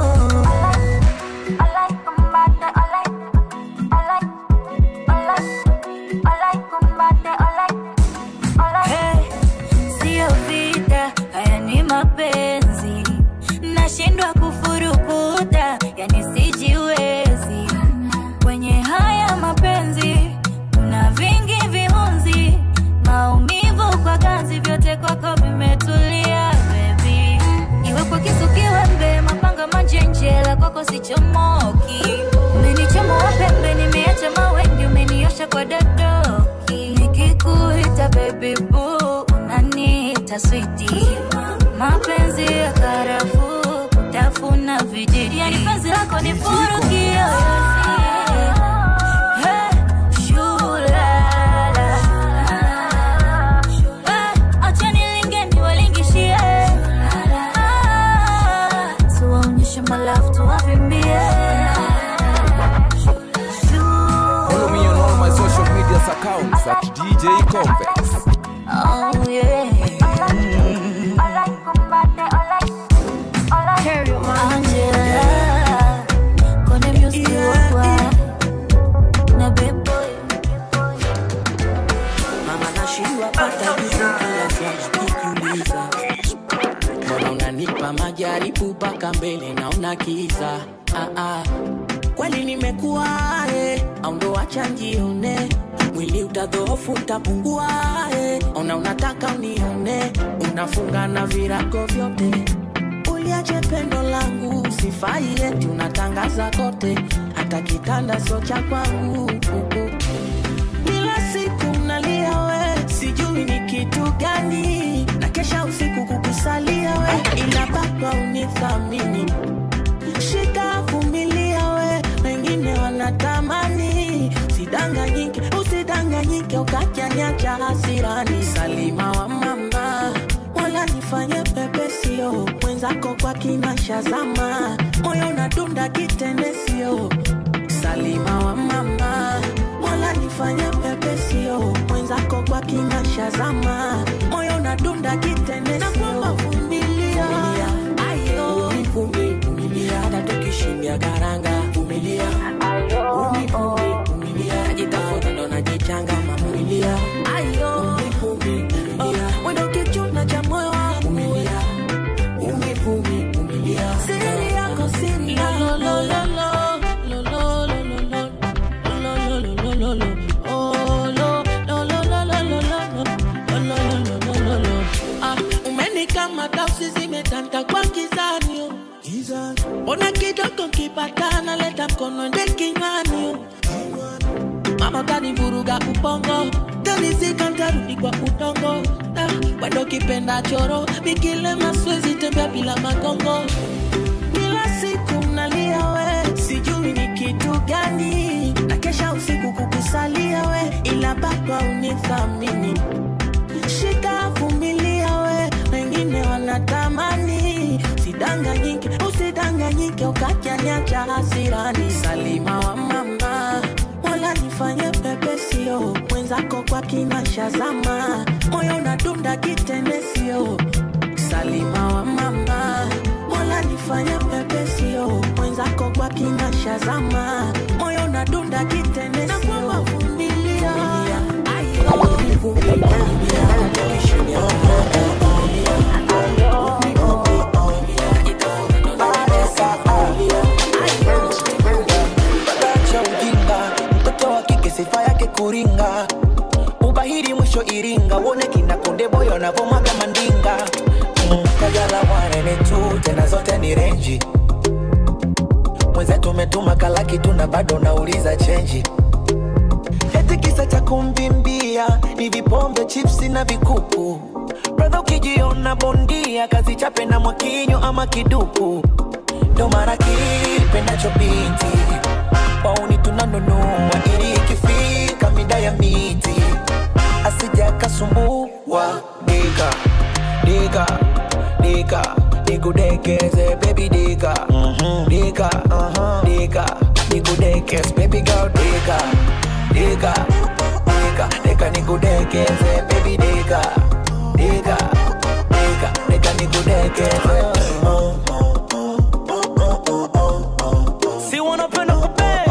Hey, sio vita, haya ni mapenzi. Nashindwa kufurukuta, yani sijiwezi. Kwenye haya mapenzi kuna vingi vihunzi, maumivu kwa ganzi, vyote kwako vimetulia baby. Iwe kwa kisu kiwembe, mapanga manjenjela, kwako sichomoki. Umenichomoa pembe, nimeacha mawengi, umeniosha kwa dadoki. Nikikuita baby boo, unaniita switi. Mapenzi ya karafuu, kutafuna vijiti. Yani penzi lako ni furu kiyoyozi. Hey, shulala. Eh, acha nilinge niwalingishie. Ah, tuwaonyeshe malafu tuwavimbie. Follow me on all my social media accounts at DJ Convex. Oh yeah. Angela, kone music wakwa na big boy. mama nashindwa pata jibu kila swali nikiuliza mbona unanipa majaribu mpaka mbele naona kiza ah, ah. kweli nimekuwa eh, au ndo acha njione mwili utadhoofu utapungua eh. ona unataka unione unafunga na virago vyote uliache pendo langu sifai eti unatangaza kote hata kitanda sio cha kwangu kila siku nalia we sijui ni kitu gani na kesha usiku kukusalia we ila baba unithamini shika vumilia we wengine wanatamani sidanganyike usidanganyike ukajanyacha hasirani salima wa mama wala nifanye pepesio mwenzako kwa kinashazama moyo unadunda kitendesio salima wa mama wala nifanye pepesio mwenzako kwa kinashazama moyo unadunda kitendesio vumilia ayo vumilia hata tukishindia karanga vumilia vumilia najitafuta ndo najichanga mamumilia ayo wendo kichuna cha moyo wangu siri yako siri umenikamata usi zimetanta kwa kizanio ona kidogo kipatana leta mkono nde kinywani mama kanivuruga bongo tanizika ntarudi kwa udongo Ah, bado kipenda choro bikile maswezi tembea bila magongo kila siku nalia we sijui ni kitu gani na kesha usiku kukusalia we ila bado unithamini shika vumilia we wengine wanatamani sidanganyike usidanganyike ukajanyacha hasirani salima wa mama wala nifanye pepesio mwenzako kwa kinashazama moyo unadunda kitendesio salima wa mama wala nifanye pepesio mwenzako kwa kinashazama moyo unadunda kitendesio vumilia Acha ujinga, mtoto wa kike sifa yake kuringa, ubahiri mwisho Iringa, uone kina Konde Boy wanavomwaga mandinga. Mm, Kajala wanene tu, tena zote ni renji. Mwenzetu umetuma kalaki tu na bado nauliza chenji. Eti kisa cha kumbimbia ni vipombe, chipsi na vikuku. Brother ukijiona bondia, kazi chape na mwakinyo ama kiduku ndo mara kipendacho binti wauni tunanunua ili ikifika mida ya miti asija kasumbua dika dika dika nikudekeze baby dika dika dika nikudekeze baby girl dika dika dika dika nikudekeze baby dika dika dika dika nikudekeze si wanapenda kupe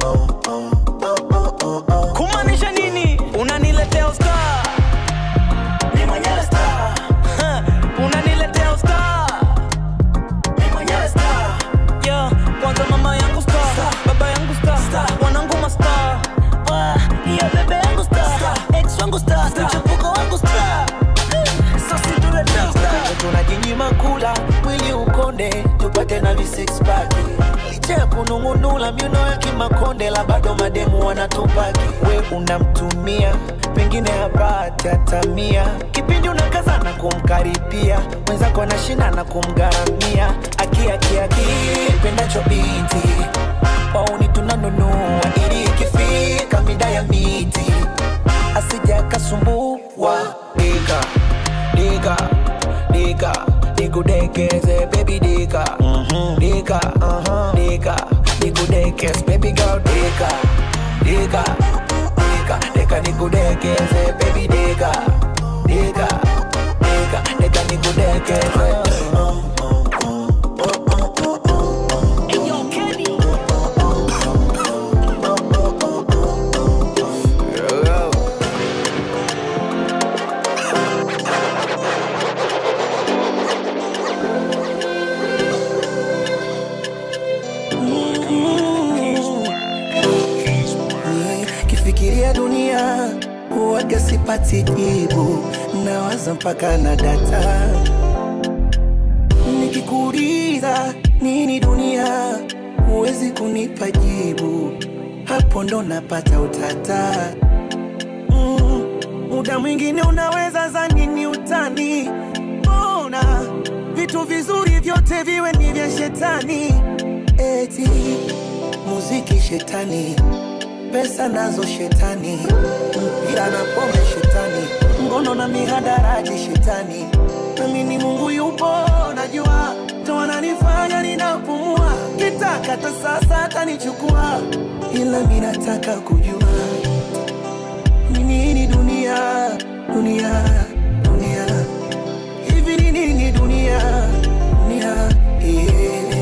kumaanisha nini unaniletea usta Ni mwenyewe star, unaniletea usta ni mwenyewe star. yeah. kwanza mama yangu sta baba yangu sta wanangu masta iya bebe yangu sta ex wangu sta mchepuko wangu sta sosituleta tunajinyima kula mwili ukonde tupate na visix pack licha ya kunung'unula miuno ya kimakonde la bado mademu wanatupaki we unamtumia pengine hapati hata mia kipindi unakaza na kumkaribia mwenzako anashinda na kumgharamia akiakiaki pendacho binti wauni tunanunua ili ikifika mida ya miti asija kasumbua dika dika dika nikudekeze baby dika dika dika nikudekeze baby girl dika dika dika dika nikudekeze baby dika dika dika dika nikudekeze kifikiria dunia huwaga sipati jibu nawaza mpaka na data nikikuuliza nini dunia huwezi kunipa jibu hapo ndo napata utata mm, muda mwingine unaweza zani ni utani mbona vitu vizuri vyote viwe ni vya shetani eti muziki shetani pesa nazo shetani mpira na pombe shetani ngono na mihadarati shetani nami ni mungu yupo najua ndo ananifanya ninapumua kitaka hata sasa atanichukua ila mi nataka kujua ni nini dunia dunia dunia hivi ni nini dunia dunia yeah.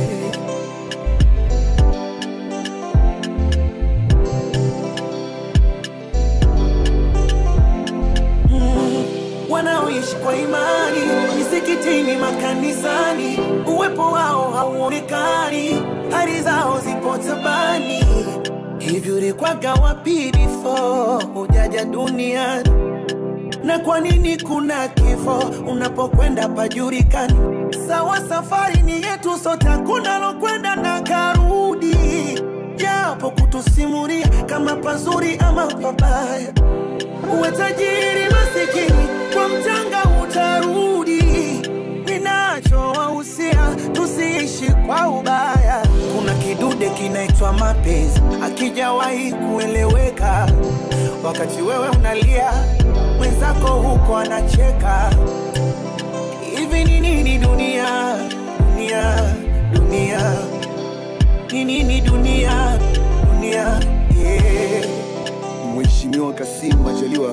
wanaoishi kwa imani misikitini, makanisani, uwepo wao hauonekani, hali zao zipo tabani. Hivi ulikwaga wapi before hujaja duniani? Na kwa nini kuna kifo unapokwenda pajulikani? Sawa, safari ni yetu sote, hakuna lokwenda na karudi, japo kutusimulia kama pazuri ama pabaya uwe tajiri masikini kwa mchanga utarudi ninachowahusia tusiishi kwa ubaya kuna kidude kinaitwa mapenzi akijawahi kueleweka wakati wewe unalia mwenzako huko anacheka hivi ni nini dunia dunia dunia ni nini dunia dunia yeah. Mheshimiwa Kassim Majaliwa,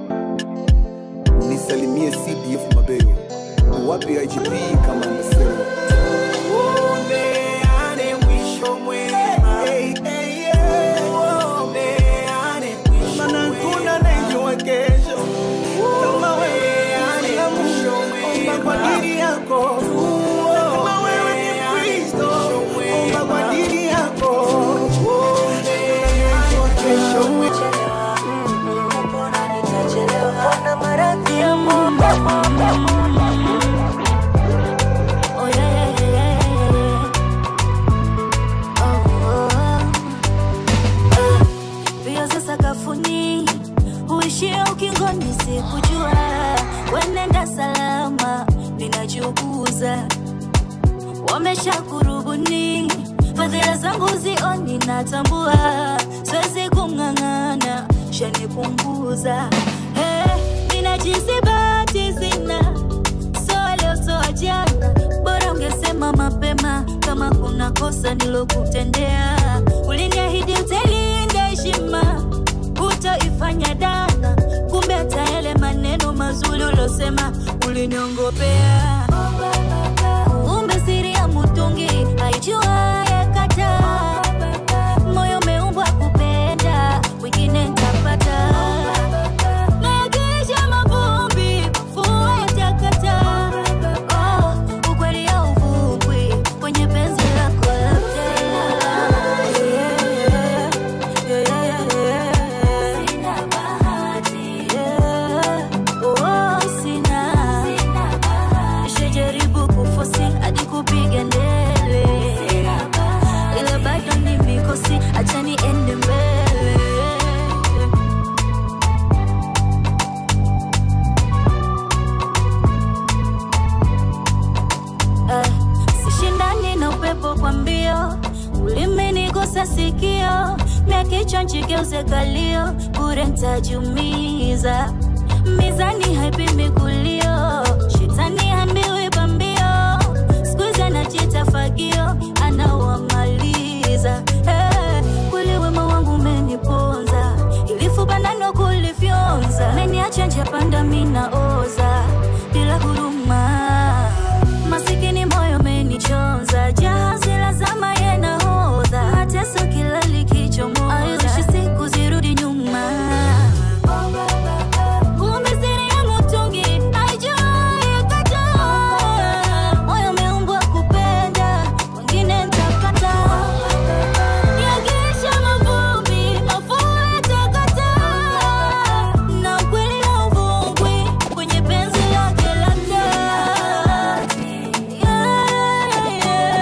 nisalimie CDF Mabeyo, wapi IGP kama anasema Uombeane mwisho mwema. Uombeane mwisho Maana hakuna anayejua kesho kama wewe. Omba kwa ajili yako. Kama wewe ni Kristo, omba kwa ajili yako. Kesho Kuna maradhi ya moyo. Oh, yeah, yeah, yeah, yeah, yeah. Oh, oh. Ah, Mbio za sakafuni huishia ukingoni, sikujua wenenda salama, ninajiuguza wamesha kurubuni fadhila zangu zioni, natambua siwezi kung'ang'ana, shanipunguza hey, ninajisi bahati sina soa leo soa jana, bora ungesema mapema kama kuna kosa nilokutendea. Uliniahidi utailinda heshima, hutoifanya dana, kumbe hata yale maneno mazuri ulosema uliniongopea. Kumbe siri ya mutungi haijua yakata, moyo umeumbwa kupenda, wengine ntapata Nayakiisha mavumbi, mvua yatakata. Oh, ukweli hauvumi kwenye penzi lako lote. Yeah, yeah, yeah, yeah. Yeah. Oh, sina. Nishajaribu kufosi hadi kupiga ndele ila bado ni mikosi, acha niende mbele Eh, sishindani na upepo kwa mbio, ulimenigusa sikio, mia kichwa nchigeuze kalio, bure ntajumiza. Mizani haipimi kulio, shetani hambiwi pambio, skuizi anajita fagio, anawamaliza. Eh, kweli wema wangu umeniponza, ilifubanano kulifyonza, meniacha njia panda minaoza bila huruma masikini moyo menichonza jahazi la zama yenahodha mateso kila likichomoza aishi siku zirudi nyuma kumbe siri ya mutungi haijui kataa moyo umeumbwa kupenda wengine ntapata yagisha mavumbi mafua yatakataa na ukweli hauvungwi kwenye penzi lake la dhati. Yeah,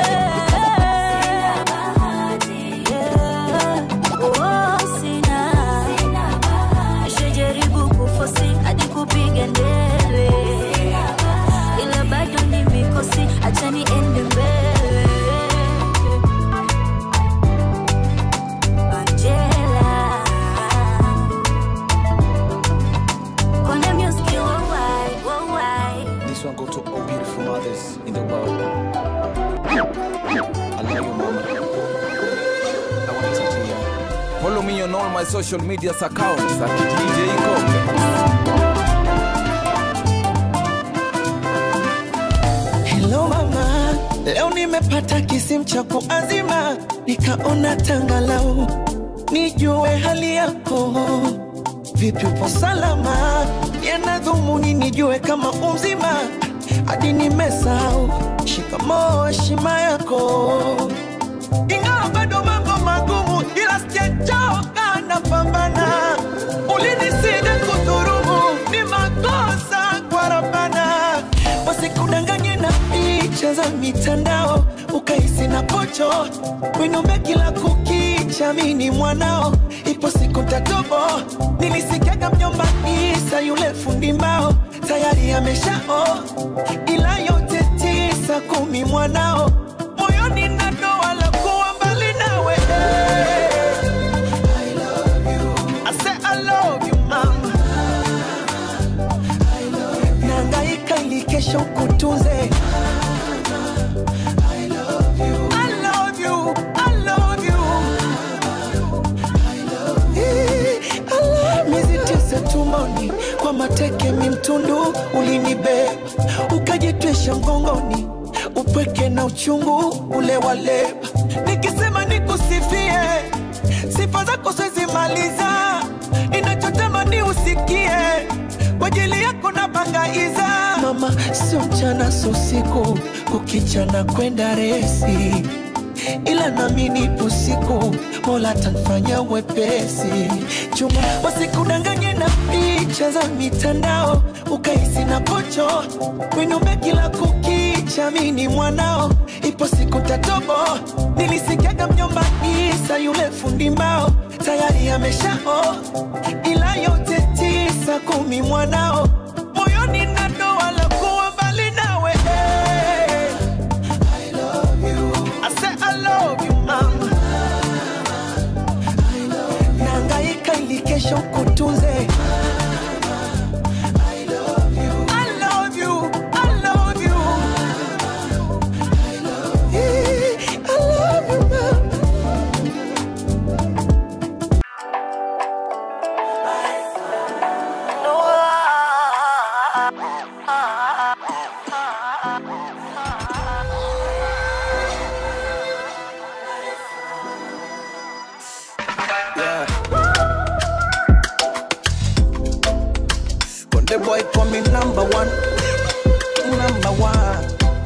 yeah. Oh, sina. Nishajaribu kufosi hadi kupiga ndele ila bado ni mikosi, acha niende mbele. Angela Kone music worldwide, worldwide This one go to all beautiful mothers in the world. I love you, mama. I want to talk to you. Follow me on all my social media accounts at DJ Iko. Hello mama, leo nimepata kisimu cha kuazima, nikaona tangalau nijue hali yako. Vipi, upo salama? Yana dhumuni nijue kama umzima, hadi nimesahau shikamoo, heshima yako. Ingawa bado mambo magumu, ila sijachoka, napambana. Ulinisida kudhurumu, ni makosa kwa Rabbana wasikudanganye na picha za mitandao ukahisi na pocho winombe kila kukicha mini mwanao ipo siku siku tatobo nilisikiaga mjomba isa yule fundi mbao tayari ameshao ila yote tisa kumi mwanao moyoni na doa la kuwa mbali nawe I say I love you mama nangaika ili kesho kutunze I love you, I love you. Eh, I love- miezi tisa tumboni kwa mateke mimtundu ulinibeba ukajitwisha mgongoni upweke na uchungu ule waleba nikisema nikusifie sifa zako siwezi maliza inachotamani usikie kwa ajili yako na bangaiza mama sio mchana sio usiku kukichana kwenda resi ila nami nipo siku mola tanfanya wepesi chuma wasikudanganye na picha za mitandao ukaisi na pocho kwenyumba kila kukicha mini mwanao ipo siku tatobo nilisikiaga mjomba isa yule fundi mbao tayari ameshao ila yote tisa kumi mwanao moyoni na doa la kuwa mbali nawe I say I love you mama nangaika ili kesho kutunze I love you, I love you. Eh, I love you, mama. Yeah. Konde boy call me number one, number one.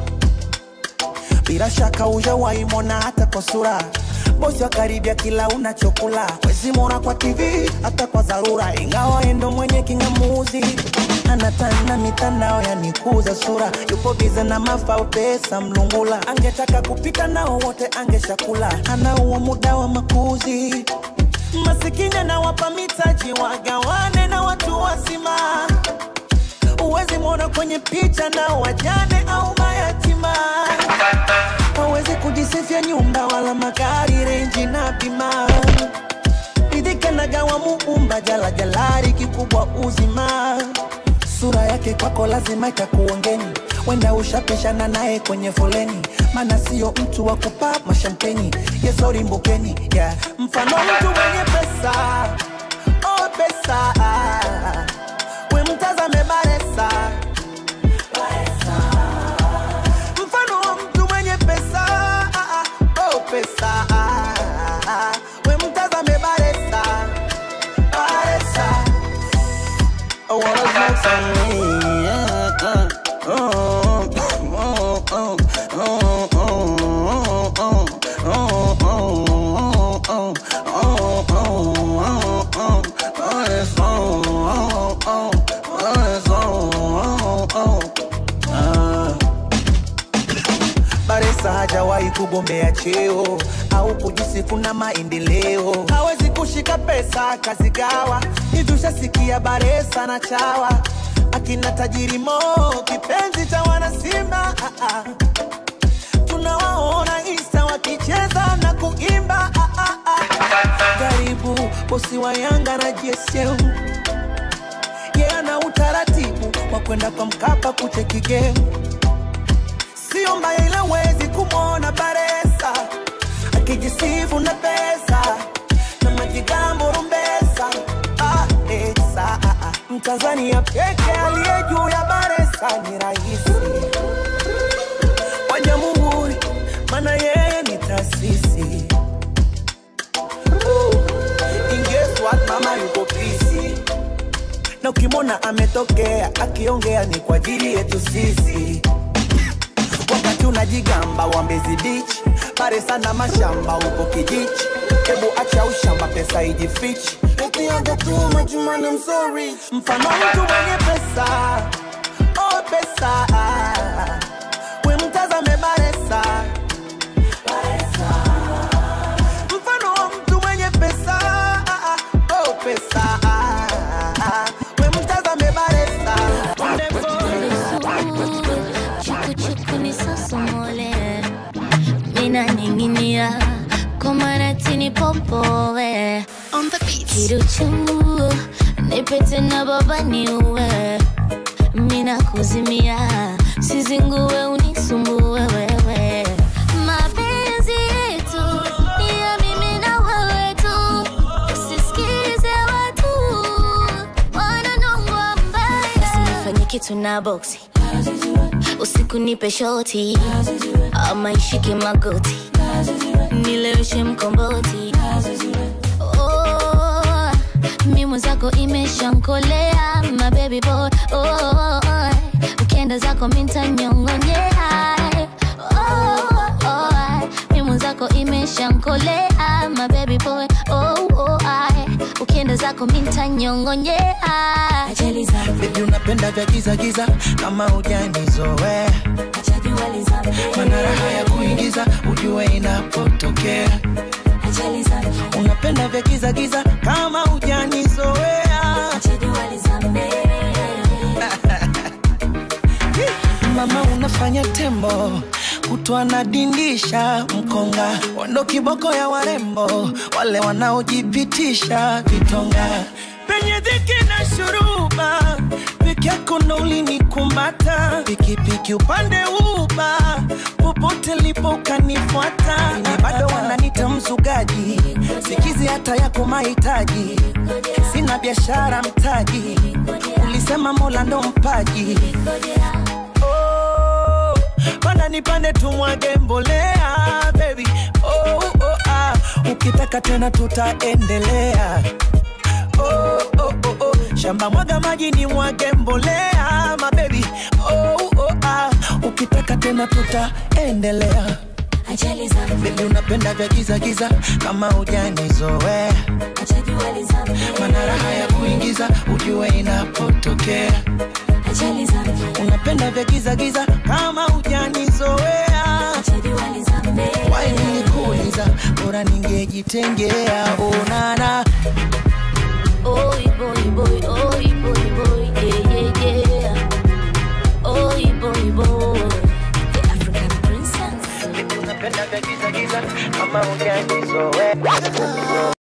Bila shaka hujawahi mwona hata kwa sura bosi wa karibia kila unachokula wezi mwona kwa TV hata kwa dharura, ingawa endo mwenye kingamuzi anatana mitandao yanikuza sura, yupo bize na mafao pesa mlungula, angetaka kupita nao wote angeshakula, anauo muda wa makuzi masikini anawapa mitaji wagawane na watu wazima uwezi mwona kwenye picha na wajane au mayatima hawezi kujisifia nyumba wala magari renji na bima ridhika na gawa muumba jala jalari kikubwa uzima sura yake kwako lazima itakuongeni wenda ushapishana naye kwenye foleni mana sio mtu wa kupa mashampeni yesori mbukeni yeah. mfano mtu mwenye pesa oh pesa we mtazame baresa mfano wa mtu mwenye pesa oh pesa we mtazame baresa baresa I wanna smoke some weed, yeah, uh, oh, oh, oh, oh, oh, oh, oh, oh, oh, oh, oh, oh, oh, oh, oh, it's oh, oh, oh, oh, it's oh, oh, oh, ah. Baresa hajawahi kugombea cheo au kujisifu na maendeleo, hawezi kushika pesa akazigawa. Hivi ushasikia Baresa na chawa akina tajiri Mo, kipenzi cha wanasimba ah, ah. tunawaona Insta wakicheza na kuimba ah, ah, ah. Karibu bosi wa Yanga na JSM yeye ana utaratibu wa kwenda kwa Mkapa kucheki game sio mbaya ila wezi kumwona Baresa akijisifu na pesa na majigambo rumbesa ah, esa, ah, ah. Mtanzania peke aliye juu ya Baresa ni rahisi wa jamhuri, maana yeye ni taasisi Uh, and guess what, mama yuko pisi na ukimwona ametokea akiongea ni kwa ajili yetu sisi wakati unajigamba wa Mbezi Beach, pare sana mashamba huko kijichi. Hebu acha ushamba, pesa ijifichi. Ukianza tu majumani, I'm so rich. Mfano mtu mwenye pesa, oh pesa, we mtazame Baresa. Mfano wa mtu mwenye pesa, oh nipopoe kiruchu nipete na baba niue mina kuzimia sizingue unisumbue wewe mapenzi yetu ni ya mimi na wewe tu usisikize watu wananongwa mbaya usinifanye kitu na boksi usiku nipe shoti ama ishike magoti nileweshe mkomboti oh, mi mwenzako imeshankolea my baby boy oh, ukienda zako mintanyongonyea oh, oh, mi mwenzako imeshankolea my baby boy oh, oh, ukienda zako mintanyongonyea Baby unapenda vya giza giza kama hujanizoea mana raha ya kuingiza ujue inapotokea unapenda vya giza giza kama hujanizoea mama unafanya tembo kutwa nadindisha mkonga wando kiboko ya warembo wale wanaojipitisha vitonga penye dhiki na shuruba peke yako ndo ulinikumata pikipiki upande uba popote lipo ukanifuata ni bado wananita mzugaji sikizi hata yako mahitaji sina biashara mtaji ulisema mola ndo mpaji oh, panda nipande tumwage mbolea baby oh, oh, ah. ukitaka tena tutaendelea oh, oh, oh, oh. shamba mwaga maji ni mwage mbolea mabebi oh, oh, ah. ukitaka tena tutaendelea Baby unapenda vya giza giza kama hujanizoea mana raha ya kuingiza ujue inapotokea unapenda vya giza giza kama hujanizoea wainikuuliza bora ningejitengea onana Oi boy boy, oi boy boy, yeah yeah yeah. Oi boy boy, the African princess. unapenda vya giza giza kama hujanizoea